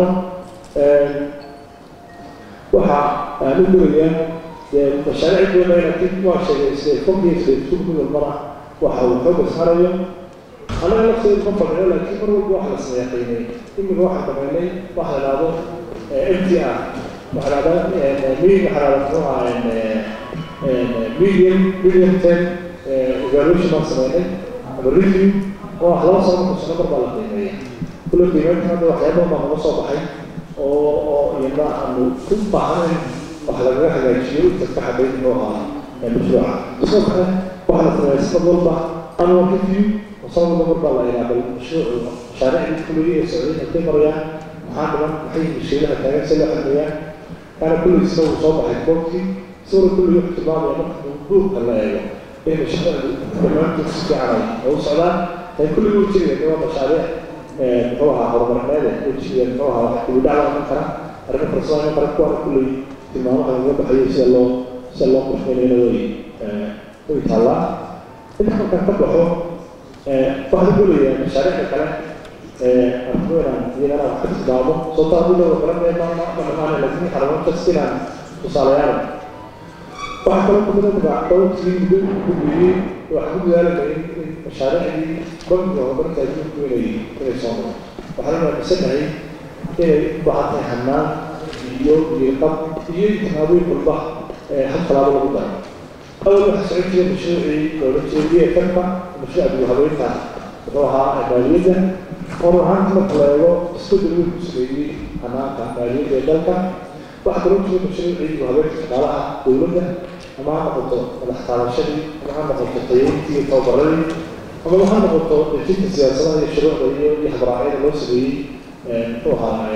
waxa aan u gelayaa mashaariic doona laakiin waa sheegay sida fogiisa isku mid walbana waxa uu xooga saarayo anaga lafteedu ma fadhiyo laakiin mar walba waxa la sameeya qiimeey imika waxaan samaynay waxa la idhahdo m t r waxa la idhahdaa mi waxa la idhahdaa medium medium ten evaluation baan samaynay ama review oo ah laba sano marka sano mar baa la qiimeeya kulle qiimeynta hadda waxyaaba baa naga soo baxay oo oo iyana aanu ku baahanayn wax lagaga hagaajiyo inta ka xaday inuu ahaa mashruuca sidoo kale waxa la sameeya sanad walba annual review oo sanad walba mar baa la ilaabay mashruucu mashaariicdii kulliga ee socday intay marayaan maxaa dhiman maxay mashiilaha taagan si loo xalmeeyaa kaana kulligiisna uu soo baxay koobkii sawir kulliga wuxuu tilmaamaya marka duurka la eego in mashaariicdu dhammaantood si fiican ay u socdaan ay kulliga u jiraya waa mashaariic muxuu ahaa horumarineed u jiriya muxuu ahaa wax kugu dhacda iman kara arrimo farsamo iman kara kuwaana kulley tilmaamaha laga baxayo sida loo sida loo qorsheynayna way way taallaa inta markaan ka baxo waxaan golayaa mashaariicda kale arkuinaan iyagana wax ka tilmaamo sababto adiga oo kale mee ma ma dhamaanay laakiin xaramoon kasta inaan tusaalayaal waxaa kaloo kamida magac dhowrkii muddo ku gudbiyey waxaan ku dadaalanay in mashaariicdii bangiga horumarinta adduunku inay inay soo noqo waxaan aaminsanahay inay u baahan tahay hanaan iyo iyoqab iyo tallaabooyin walba hal tallaabo lagu daro awal waxaa socon jiray mashruucii loola jeediyey kanka mashruuca dib habeynta wuxuu ahaa maaliyadda oo ruhaanta marka la eego isbedel weyn ku sameeyey hanaanka maaliyadda ee dalka waxaa kaloo jira mashruucii dib habeynta shaqaalaha dowladda ama ha noqoto madax taabashadii ama ha noqoto tayeyntii iyo tababaradii ama ha noqoto dejinta siyaasadaha iyo shuruucda iyo iyo habraacyada loo sameeyey muxuu ahaa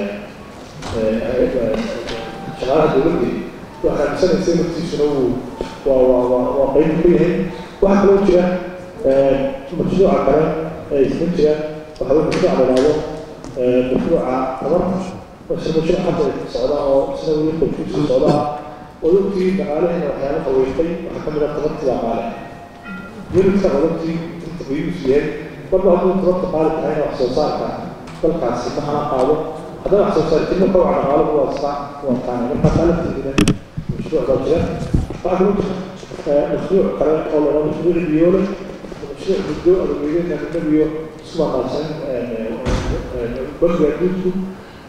shaqaalaha dowladda waxaa aaminsanaysa naftiisuna uu waa waa waa waa qayb ku yahay waxaa kaloo jira mashruuca kale ee isma jira waxaa weye mashruuc la yidhahdo mashruuca tabarta isla mashruuc hadda socda oo isna weli qofkiisu socdaa odogtii dhaqaalaheena waxyaaba haweystay waxaa ka mid ah tabartii dhaqaale yunidka odogtii inta qiimiisu yahay marba hadduu tabarta qaali tahayna wax soo saarka dalkaasi ma hana qaado haddana wax soo saartina kowaca dhaqaalagu waa iska waa taana marka qaalabteedina mashruuc baa jira waxaa kaloo jira mashruuc kale oo la dhahdo mashruuc biyoole mashruuc muddo adeegyadeena nabiyo isku maqaabsan bangiga adduunku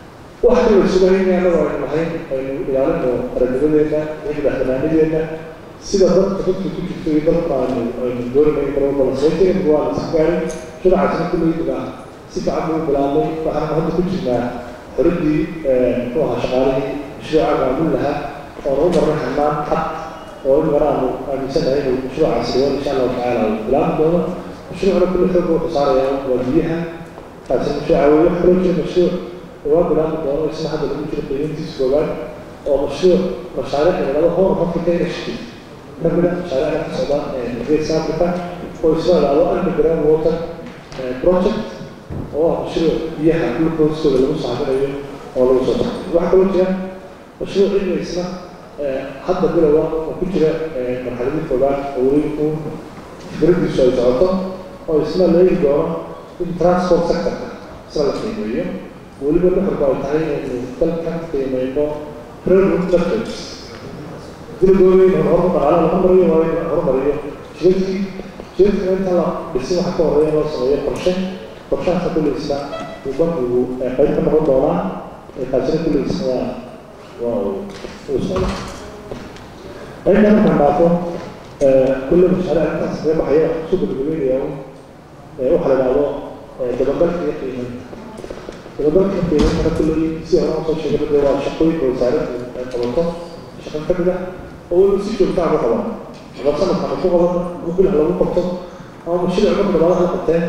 wax kala sugayn anagu aynu lahayn aynu ilaalino qarannimadeena iyo madaxbanaanideena sida dadka dadka ku jirto iyo dadka aynu aynu dooranay mar walba la sheekay waa la isku gaaray sharacaasna kullaydiga si fiican buu bilaabay waxaanu hadda ku jirnaa xoradii muxuu ahaa shaqaalihii mashruuca maamul lahaa oona u marnay xanaan xad oo in maraanu aaminsanahay inuu mashruucaasi doon insha allahu tacaala uu bilaabi doono mashruucna kulli xoog wuxuu saarayaa waa biyaha kaasi mashruuca wey wax kaloo jira mashruuc waa bilaabi doono isna hadda lagu jiro qiimintiisa koobaad oo mashruuc mashaariic laga hor africa initiative kamida mashaariicda ka socda geeska africa oo isla ilaado underground water project oo ah mashruuc biyaha dhulka hoostooda lagu saaminayo oo lagu soo saaro waxaa kaloo jira mashruuc cilmi isna hadda bilowa oo ku jira marxaladii koobaad oo weli uu fikradiisu ay socoto oo isna la eegi doono in transport sectorka isna la qiimeeyo weliba nuxurku ay tahay inaynu dalkan qiimeyno railroad networks dilagooyin horumar dhaqaale laga mariyo waa in horumariyo jidadkii jidadka inta la dhisin waxa ka horeeya loo sameeyo qorshe qorshahaasa kulliisna uu bankigu qayb ka noqon doonaa kaasina kulliisna waa waa uu socda qaybta markaan dhaafo kulle mashaariic intaas kaga baxaya kusoo gabagabeynaya waxaa la idhahdo dabagalka iyo qiimeynta dabagalka qiimeynta kulley si hore aan soo sheegay dee waa shaqooyinka wasaaraddu ay qabato shaqo ka mid ah oo weliba si joogta ah ku qaban ama sanadkan ku qaban ama bilah lagu qabto ama mashruuc marka labaad la qabteen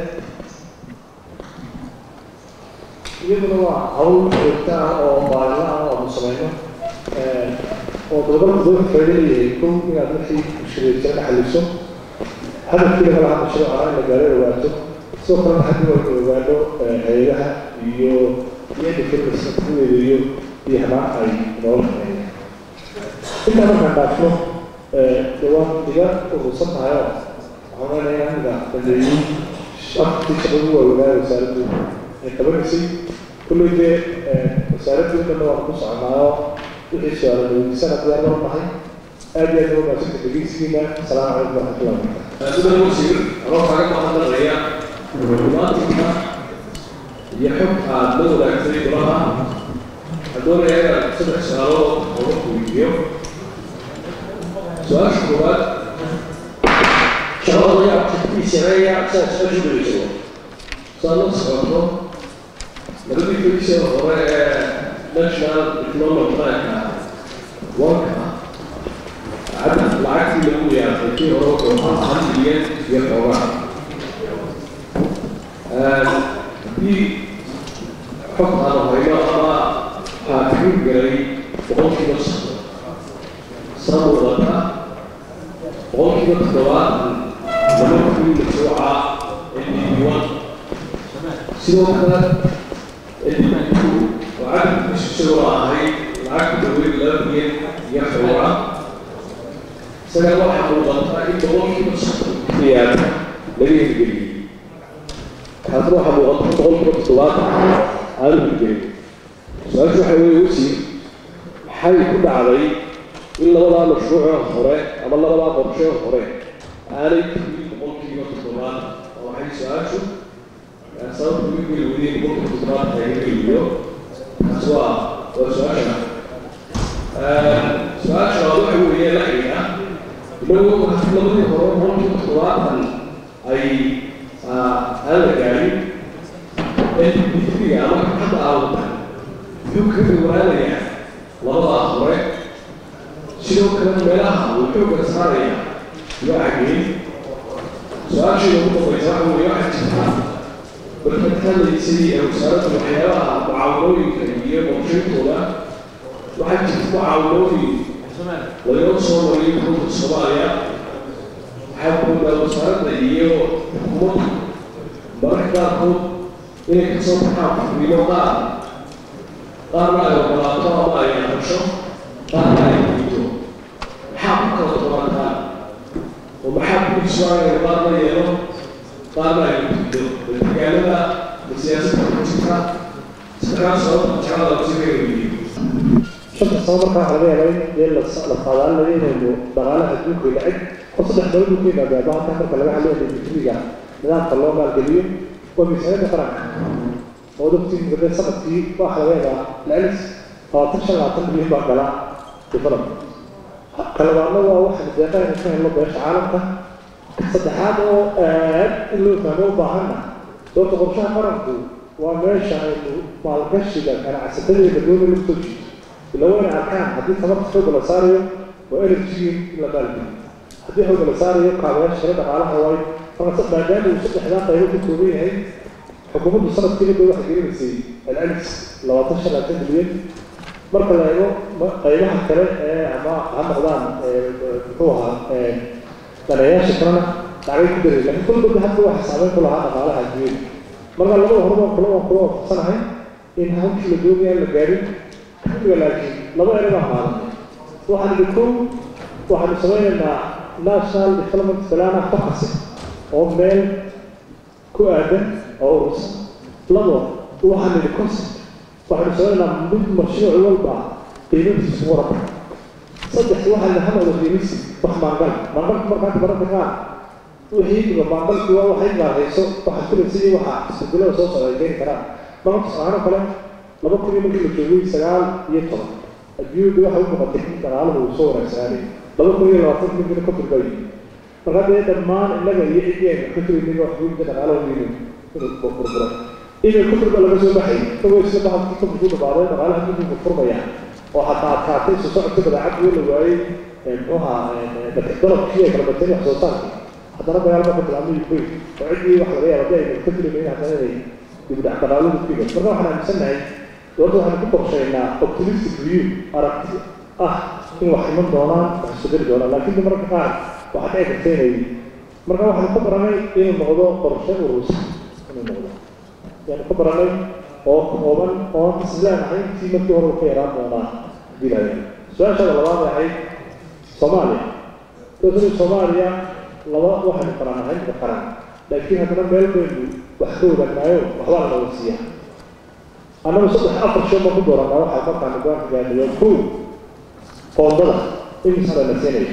iyaduna waa hawl joogta ah oo maalinla ah oo aanu samayno oo dabagalku dowlka faa'iido leeyahay kow inaad wixii mushkilada jira xalliso hadafkii laga lahaa mashruuca in la gaaro ogaato sidoo kalena haddii waa in ogaano hay-adaha iyo iyada kelmasa kuweeda iyo iyo hamaan ay noola shaqeeyaan intaa markaan dhaafno dhawaan iga urursan tahay oo waxaan leenayaa aniga dambeeyey afartii shaqadu waaweynaa wasaaraddu ay qabanaysay kulley dee wasaaraddu dhanna waan ku soconaayo wixii su-aala weydiisana diyaar loo nahay aad iyo aad loo maasanta dhegeysigiina asalaamu calaykum waraxmatullahi wabarakatu sida wasiir anoo kaaga mahadnaqaya dhibaatinka iyo xog aad la wadaagtay golaha waxaan doonayaa inaad saddex su-aalood ooga weydiiyo su-aasha koowaad shaqada yaa tiftiisareeya saa su-aashu dhegeyso saa la socoto labadii feliisa hore ee national economic planka wanka cadad lacagtii lagu yaaqay kii hore wuxuu ahaa hal milyan iyo xoogaa haddii xogtaan hayno ama waxaa kaga galay boqolkiiba sano sana wadata boqolkiiba toddobaatan laba kii mashruuca ndb1 sidoo kale ndb2 oo cadadkiisu isagoo ahay lacagta daweyn laba milyan iyo xoogaa isagana waxaa muuqata in boqolkiiba soddon kiyaad laga hirgeliyey taasna waxaa muuqata boqolkiiba toddobaatan aanu hirgelin su-aashu waxay wey wasiir maxay ku dhacday in labadaa mashruucee hore ama labadaa qorshee hore aanay tegin boqolkiiba toddobaatan oo waxay su-aashu sababta uga geli weydeen boqolkiiba toddobaatan ay hirgeliyo taas waa waa su-aasha su-aasha labaad waxa weeye la xidhiidha inagu haddii labadii hore boqolkiiba toddobaatan ay aan la gaarin difiga ama hadda aawata muxuu kaga dhawaanayaa labadaa hore sidoo kale meelaha uu xooga saaraya waa xageen su-aashayda ugu dambaysa waxa weeye waxaa jirta markaad hadlaysay ee wasaaradda waxyaabaha mucaawanooyinka iyo qorshayntooda waxaa jirta mucaawanooyin laynoo soo mariyay xukunka soomaaliya waxaa moodaa wasaaradda iyo xukuumadda mararka qaarkood inay ka soo baxaan fikrino qaar qaarna ay ogolaato ama ay aqasho qaarna ay diido maxaa ku kala tobantaa oo maxaa ku iswaanaya qaarna yeelo qaarna ay diido deegaanada siyaasadda ku jirta saddexdaas sababta jeclada wasiirka weydiiyo shanta sano markaa waxaa laga yaabaa in dee la la qaadaalinayo inaynu dhaqaalaha adduunka lacag oo saddex dowlad uu ka yimaada maanta marka laga hadlayo industiriga nidaamka loo maalgeliyo waa miisaaniyadda qaranka oo dadkii muddo sanadkii waxaa laga yaabaa lalis labaatan shan labaatan milyan baa gala development kalabaadna waa waxaan deeqayna ka helno beesha caalamka saddexaad oo aad in loo fahmo u baahanna doorta qorshaha qaranku waa meesha aynu maalgashiga ganacsatadeeda doona lagu soo jiito ila wayna arkaan haddii tamarta xooga la saarayo waa energy in la maalgeliyo haddii xooga la saarayo kaabayaasha kale dhaqaalaha waayo marka maadaama uu saddexdaa qaybo ka kooban yahay xukuumaddu sanadkiiba bay waxay gelinaysay celcelis labaatan shan labaatan milyan marka la eego qaybaha kale ee ama ha noqdaan muxuu ahaa daneeyaasha kalena lacagay ku daray laakiin kulbada hadda waxa saameyn ku lahaa dhaqaalaha adduunyada marka labada horeba kula waan kula waafaqsanahay in hawshii la doonaya la gaarin xilliga laakiin laba ere baan qaadanay waxaan idhi kow waxaanu samaynaynaa national development plana focus oo meel ku aadan oo urursan labo waxaan idhi concept waxaanu samaynaynaa mid mashruuc walba qiimadiisu waraba saddex waxaa la hadalda qiimisi wax maangal maangalku markaa baranta qaar wixii dhiba maangalku waa waxay gaarhayso waxa filaysa iyo waxa isbedelada soo socda ay keeni karaan marka tusaalahaan kale laba kun iyo markii la joogay sagaal iyo toban adduunyadu waxay u muuqatay in dhaqaaluhu uu soo wanaagsanaaday laba kun iyo labaatan milyan ka turbayo marka dee dhammaan innaga iyo ciddii aynu ka filaynin wax guudka dhaqaalahu yimi inuu burburo inay kufriga laga soo baxay isagoo isla bahalkii kufrigu dhamaaday dhaqaalaha dunigu furmaya oo hataa adkaatay soo socodka badeecad wuu la waayey muxuuha dalabkii ay kala bateen wax soo saarkii haddana dagaal marka bilaabmay ukraine oo ciddii wax laga yaaba hadii aynu ka filaynin haddana inay dibdhac dhaqaaluhu ku yimaad marka waxaan aaminsannahay dowladda waxaanu ku qorshaynaa optimistic view aragti ah in wax iman doonaan wax isbedeli doonaan laakiin de mararka qaar waxaa dhici karta inay marka waxaanu ka baranay inuu noqdo qorshe urus inuu noqdo yaanu ka baranay oo kooban oo isleenahay intii markii hore ka yaraan doonaa dilaya su-aashaada labaad ahayd soomaaliya dowladda soomaaliya laba waxaynu qaranahay ka qaran laakiin haddana meel baynu wax ka wadagnaayo waxbaa la wada siiyaa annagu saddex afar shan baan ku dooranaa waxaa markaan go'aanka gaadhay waa kow qoondada imisa la siinaya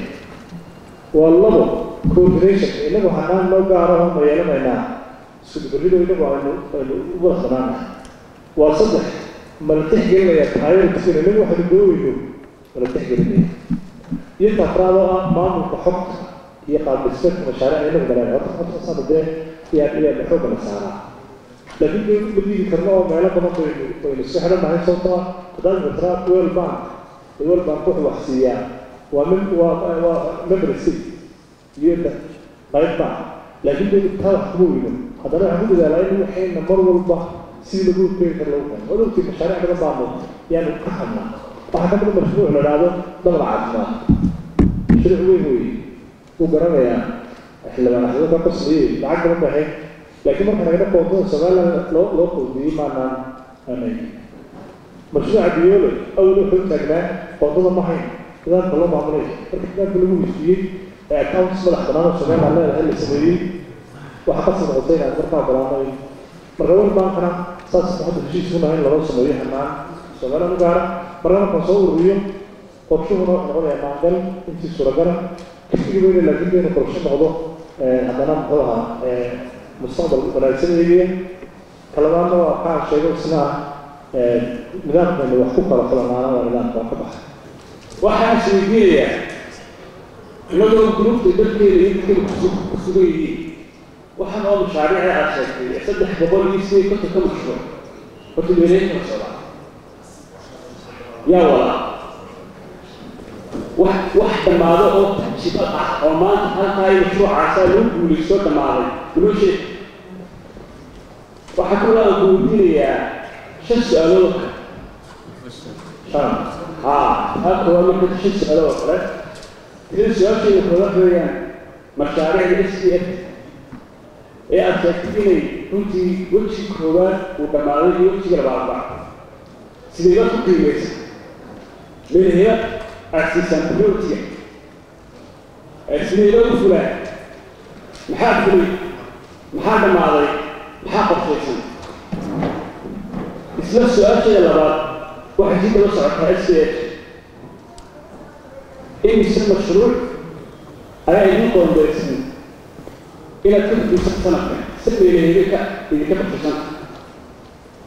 waa labo coordination innagu hanaan noo gaaro ma yeelanaynaa iskudubarrido innagu aynu aynu u wada banaanahay waa saddex mala tixgelinaya priorityna innagu waxaynu gooweyno mala tixgelinaya iyo tafraad oo ah maamulka xogta iyo qaabdhismeedka mashaariic innagu galeen horta horta sana dee iyaan iyaan xoogga la saaraa laakiin dee ma diidi karno oo meelo badan baynu baynu iska xidhannahay sababtoo ah haddaan matraa world bank world bank wuxuu wax siiyaa waa mem waa waa member state iyada qayb baa laakiin dee taa wax kuma weyno haddana waxaan ku dadaalaa in waxayna mar walba si lagu keeni karo lagu keeno odogtii mashaariic badan baanu yaanu ka hadnaa waxaa ka mida mashruuc la idhaahdo dabal caafimaad mashruuc weyn weeye wuu garanayaa xildhibaan axmed ka qoslayey lacag badan bay ahayd laakiin marka nagana koontada somaliland loo loo qoodiyey maanaan aanay mashruuca biyoole awal wuxuu taagnaa koontada ma hayn nidaamka loo maamulay marka nidaamka lagu heshiiyey ee accounts madax bannaan oo somaliland leedahay la sameeyey waxaa ka soo noqotay inaad markaa balaanay marka world bankana saas hadda heshiis ku nahay in loo sameeyo hanaan somaliland u gaara marka markaan soo ururiyo qorshuhuna wuxuu noqonayaa maangal intii suuragala kafigi weyne laakiin dee inuu qorshe noqdo haddana muxuu ahaa mustaqbal wanaagsan eegaya kalabaadna waa kaa sheego isna ah nidaamkaynu wax ku kala kulanaana waa nidaamka waa ka baxay waxaan sheeginayaa inagoo gruubta dalkeeda iyo dadkeeda ku sugan yihiin waxaan oo mashaariica aad sheegtay saddex boqol iyo sideed konton ka mashruuc horta meeleynka socda yaa walaa wax wax dhammaado oo tajibad ah oo maanta halkaa iyo mashruucaasaa lagu guulaysto dhammaaday inoo sheeg waxaa kaloo aan guudinayaa shan su-aalood oo kale shan haa halka waa marka shan su-aalood oo kale sida su-aasheeda kooda weeyaan mashaariicda s d f ee aad sheegtay inay runtii weji koowaad uu dhammaaday iyo wejiga labaadba sideebaad ku qiimaysa meelheya aad siisaan prioritiga sideeba u fulaan maxaa fulay maxaa dhammaaday maxaa qorshaysan isla su-aasheeda labaad waxay si daba socotaa s d f imise mashruuc ayaa idin qoondeysan inaad ka fulisan sanadkan si meelheedaka idinka qorshaysan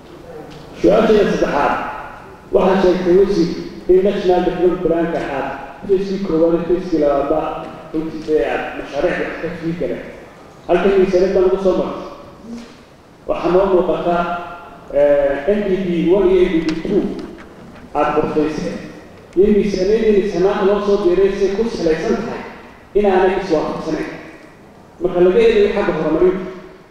su-aasheeda saddexaad waxaa sheegtay wasiir in national development planka aad fayskii koowaad iyo fayskii labaadba runtii dee aad mashaariicda wax ka fii galeen halkan miisaaniyadda lagu soo martay waxaa noo muuqata n d b one iyo n d b two aada qorfayseen iyo miisaaniyadii sanaad loo soo diray say ku salaysan tahay inaanay iswaafaqsanayn marka laga eegayo xagga horumarinta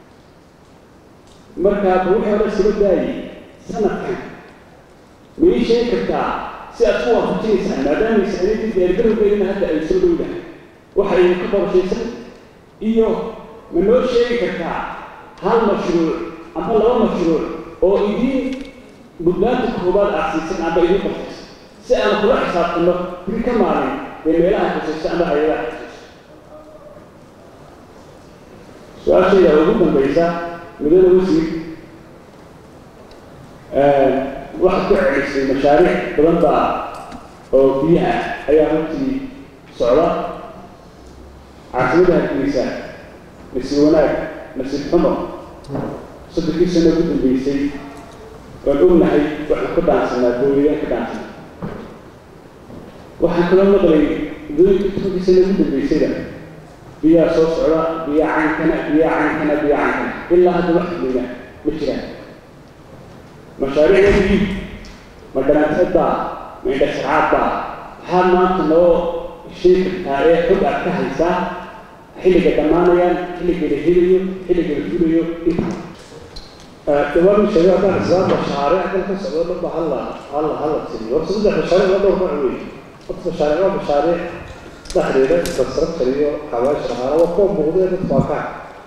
marka wixii hore isula daayay sanadkan ma ii sheegi kartaa si aad ku waafajinaysaan maadaama miisaaniyadii diyaargarowgeedina hadda ay soo dhowdahay waxa ay ka qorshaysan iyo ma noo sheegi kartaa hal mashruuc ama laba mashruuc oo idiin mudnaanta koobaad aad siisan amba idiin qorshaysan si aan kula xisaabtano biri ka maalin dee meelaha xusaysa ama hay-adaha xusaysa su-aashayda ugu dambaysa mudada wasiir waxaad ku celisay mashaariic badan baa oo biyaha ayaa runtii socda caasimada hargeysa nasiib wanaag nasiib xumo soddonkii sano ugu dambeysay waan ognahay waxaan ka dhaansanaa booyadaan ka dhaansanaa waxaan kaloo maqlay mudooyinkii tobankii sano ugu dambeysayda biyaa soo socda biyaa caynkana biyaa caynkana biyaa caynkana ilaa hadda wax fudayna ma jiraan mashaariicdii ma dhanaanteedbaa ma indhasharcaadbaa maxaad maanta noo sheegi kartaa ee xog aad ka haysaa xilliga dhammaanayaan xilliga la helayo xilliga la fulayo inta dhawaan sheegay haddaan islaam mashaariic dalka socdo dhanba halla halla halla tiriyo horta saddex mashaariic waa dhowr nooc weeye horta mashaariic waa mashaariic dhexdeeda infrastructure iyo xawaash ahaana waa kuwa muuqda ee dadku arkaan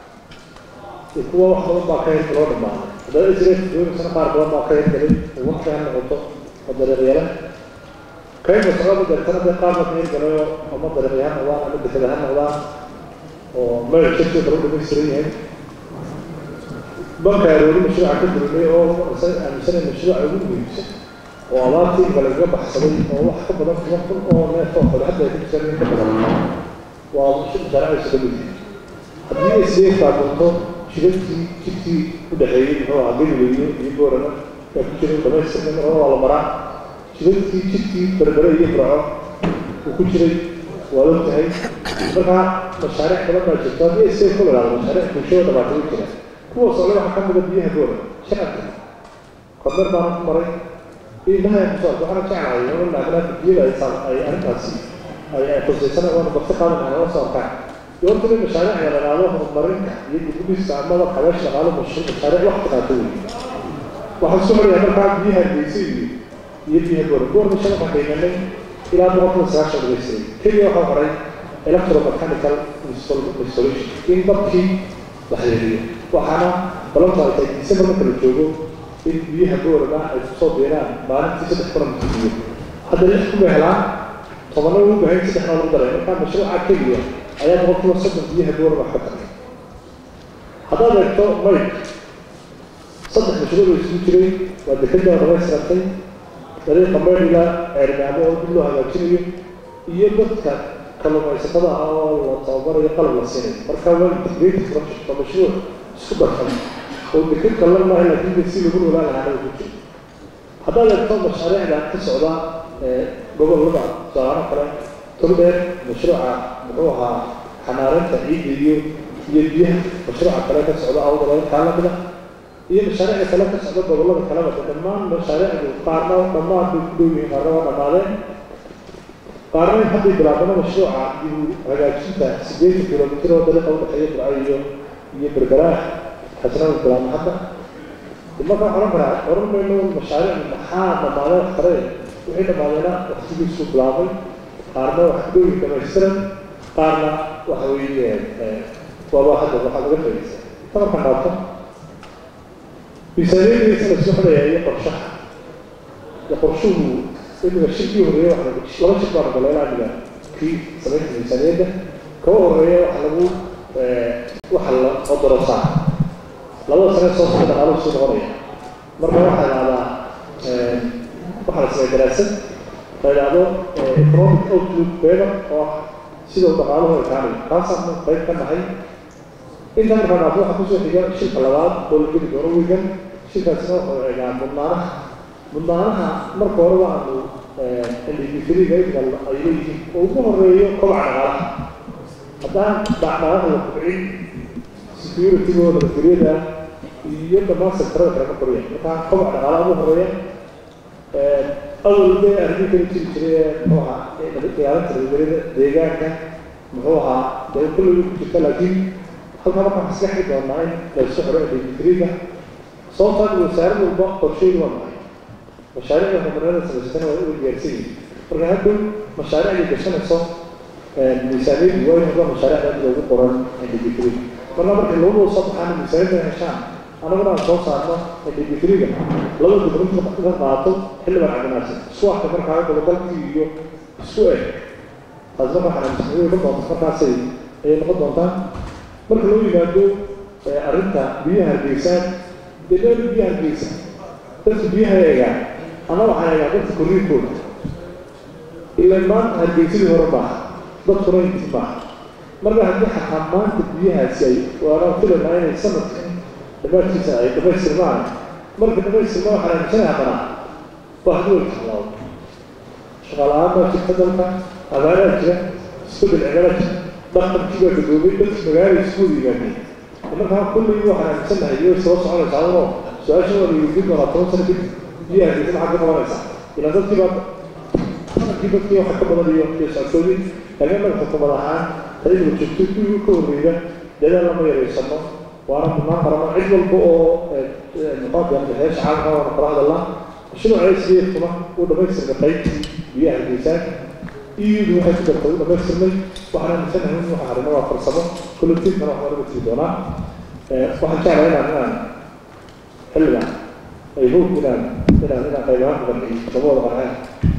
iyo kuwa wax badan baa ka hirka loo dhammaaday haddana israel doonaysana qaar badan baa ka hirgalay oo waqti ha noqoto oo dariiqyala kayma socda deetana dee qaarna ka hirgalayo ama dariiqya ha noqdaan ama dekada ha noqdaan oo meel jirkii kala dhamaystiran yahay marka aroori mashruuca ka durinay oo aaminsanay mashruuca ugu muhiimsan oo abaartii inka lagaga baxsaday oo wax ka badan toban kun oo neef oo kale hadda ay ku jiraan in ka badan waa mashaariicaysa ka mid haddii isdee taabanto shidadkii jidkii u dhexeeyey muxuu ahaa galileyyo iyo boorana ee ku jiray dhamaystirka mar waa la maraa shidadkii jidkii berbere iyo burco uu ku jiray waa og tahay markaa mashaariic badan baa jirto haddii isdee ku lalaado mashaariic bulshada dhabaatay u jiraan kuwa socda waxaa ka mida biyaha boora shacabka kormeer baana ku maray ilahay kusoo waxaana jeclahay in naagnaaka biyada ay saan ay arrintaasi ay ay khusaysana waana barti qaadan lahaa nala soo arkaan iyo horta in mashaariic la dhaqaalo horumarinka iyo dibudhiska amaba kabeesh dhaqaalo mashruuc mashaariic waqti qaato wey waxaan soo marayaa markaa biyaha geysa iyo iyo biyaha boora boorna shan waxaan qiimanay ilaa boqolkiiba sagaashan dhageystiray keliya waxaa horay electromechanical installation in dabkii la xiriiriyo waxaana balanta ay tahay december marka la joogo in biyaha boorana ay kusoo biiraan maalintii saddex kuna mutibiyo hadda lix kuma helaan tobana ugu bahayn saddexna lagu daray markaa mashruuca keliya ayaa boqolkiiba soddon biyaha boorana wax ka taray haddaad eegto mayk saddex mashruuc oo isugu jiray waa dekada dhamaystirantay dariiqa maydila ceergaamo oo dib loo hagaajinayo iyo dadka kalluumaysatada ah oo la tababarayo qalab la siinayo marka waa integrated project waa mashruuc isku darsan oo deked kallan maaha laakiin si lagu noolaan lahaa ku jiro haddaad eegto mashaariicda ka socda gobollada tusaalaano kale togdheer mashruuca muxuu ahaa xanaareynta ciidda iyo iyo biyaha mashruuca kale ka socda awdalada kaalamida iyo mashaariicda kale ka socda gobollada kaleba dhammaan mashaariicdu qaarna dhammaan bay ku dhow yihiin qaarna waa dhammaadeen qaarna hadday bilaabano mashruuca iyo hagaajinta sideetan kilomitir oo dariiqa udhexeeya burco iyo iyo berberaah xasnada bilaabno hadda marka waxaan oran karaa oran mayno mashaariic maxaa dhammaadeen wax kale wixii dhammaadeena waqtigiisu bilaabay qaarna wax ku dhowi dhamaystiran qaarna waxa weeye waaba hadda waxaa laga faa'iidaysa ta markaan dhaafto miisaaniyadiisa la isku xidhaya iyo qorshaha iyo qorshuhu imiga shirkii horeeya waxa laba shir baan galeelaa amiga kii samaynta miisaaniyadda kawa horeeya waxa lagu waxa la qodoro saa labada sane soo socda dhaqaaluhu soo noqonaya marka waxaa idhahdaa waxaa la sameeya daraasad la idhahdo economic outlook paper oo ah sida uu dhaqaaluhu ekaanayo kaasaan qayb ka nahay inta markaa dhaafo waxaa kusoo xiga shirka labaad oo la geli doono wigan shirkaasina wuxuu egaa mudnaanaha mudnaanaha marka hore waanu ndifiriga idgal ay leeyihiin oo ugu horeeyo kobaca dhaqaalaha haddaan dhaqaalaha la kobcin security-gooda nabadgelyada iyo dhammaan sektarada kale ma koraya marka kobaca dhaqaalaha ugu horeeya awal bay arrin kala jiri jiray muxuu ahaa ilaalinta nabadgelyada deegaanka muxuu ahaa dee kulligu ku jirta laakiin halkaa markaan maskaxi doonaa in laysu xiro ndifiriga sababtaa wasaarad walba qorsheedu waa maxay mashaariicda horumarinada samaysatana waa uga diyaarsan yihin marka haddow mashaariicday gashanayso miisaaniyadu waa in noqda mashaariicda mid ugu qoran ndb3 marka markay labadoo soo baxaan miisaaniyada heshaan anaguna aan soo saarno ndb3ga laba gudrunta ka qaato xildhibaan cabdinaasir isku arka markaa gobogalkii iyo isku eg taasi marka waxaan amisaniyo noqon doonta markaasay ayay noqon doontaa marka loo yimaado arrinta biyaha hargeysaan dee meel biyaha hargeysa dadka biyaha eegaa ama waxaan eegaa dadka korriinkooda ilaa maanta hargeysadii hore maaha dadkuna intii maaha marka haddii xataa maanta biyahaasi ay waanaan filaynaa inay sanadkan dhammaadkiisa ay dhamaystirmaan marka dhamaystirmaan waxaan aaminsanay haddana bahdi way tallaabo shaqaala-aan baa jirta dalka abaanaa jira isbedel cimilaa jira dhaqankii baa gadoobay dadka magaalada isku wada yimaadeen markaa kullii waxaan aaminsannahay iyo soo soconaysaa unoo su-aasha waa layidiin doonaa toban sano kadib biyaha hargeysa maxaad ka qabanaysaa ilaa dadkii baa dhaqankii dadkii waxa ka badan iyo iyo socodkoodii laakiin annaga xukuumad ahaan tayada joogtay kuwii ka horreeya dadaal lama yaraysano waana mudnaan qarano cid walba oo muqaadam bixeesha caalamka waana kala hadalnaa mashruuca sdfkuna uu dhamaystirka qaybtii biyaha hargeysaan iyadu waxay ku dartay u dhamaystirnay waxaan aaminsanahay in waxa harina waa farsamo collectiifkana waxbaa laga tiri doonaa waxaan jeclahay inaan inaan xilligan ay hoog inaan inaan inaan qaybahaan ku qanciyo lama wada qanceen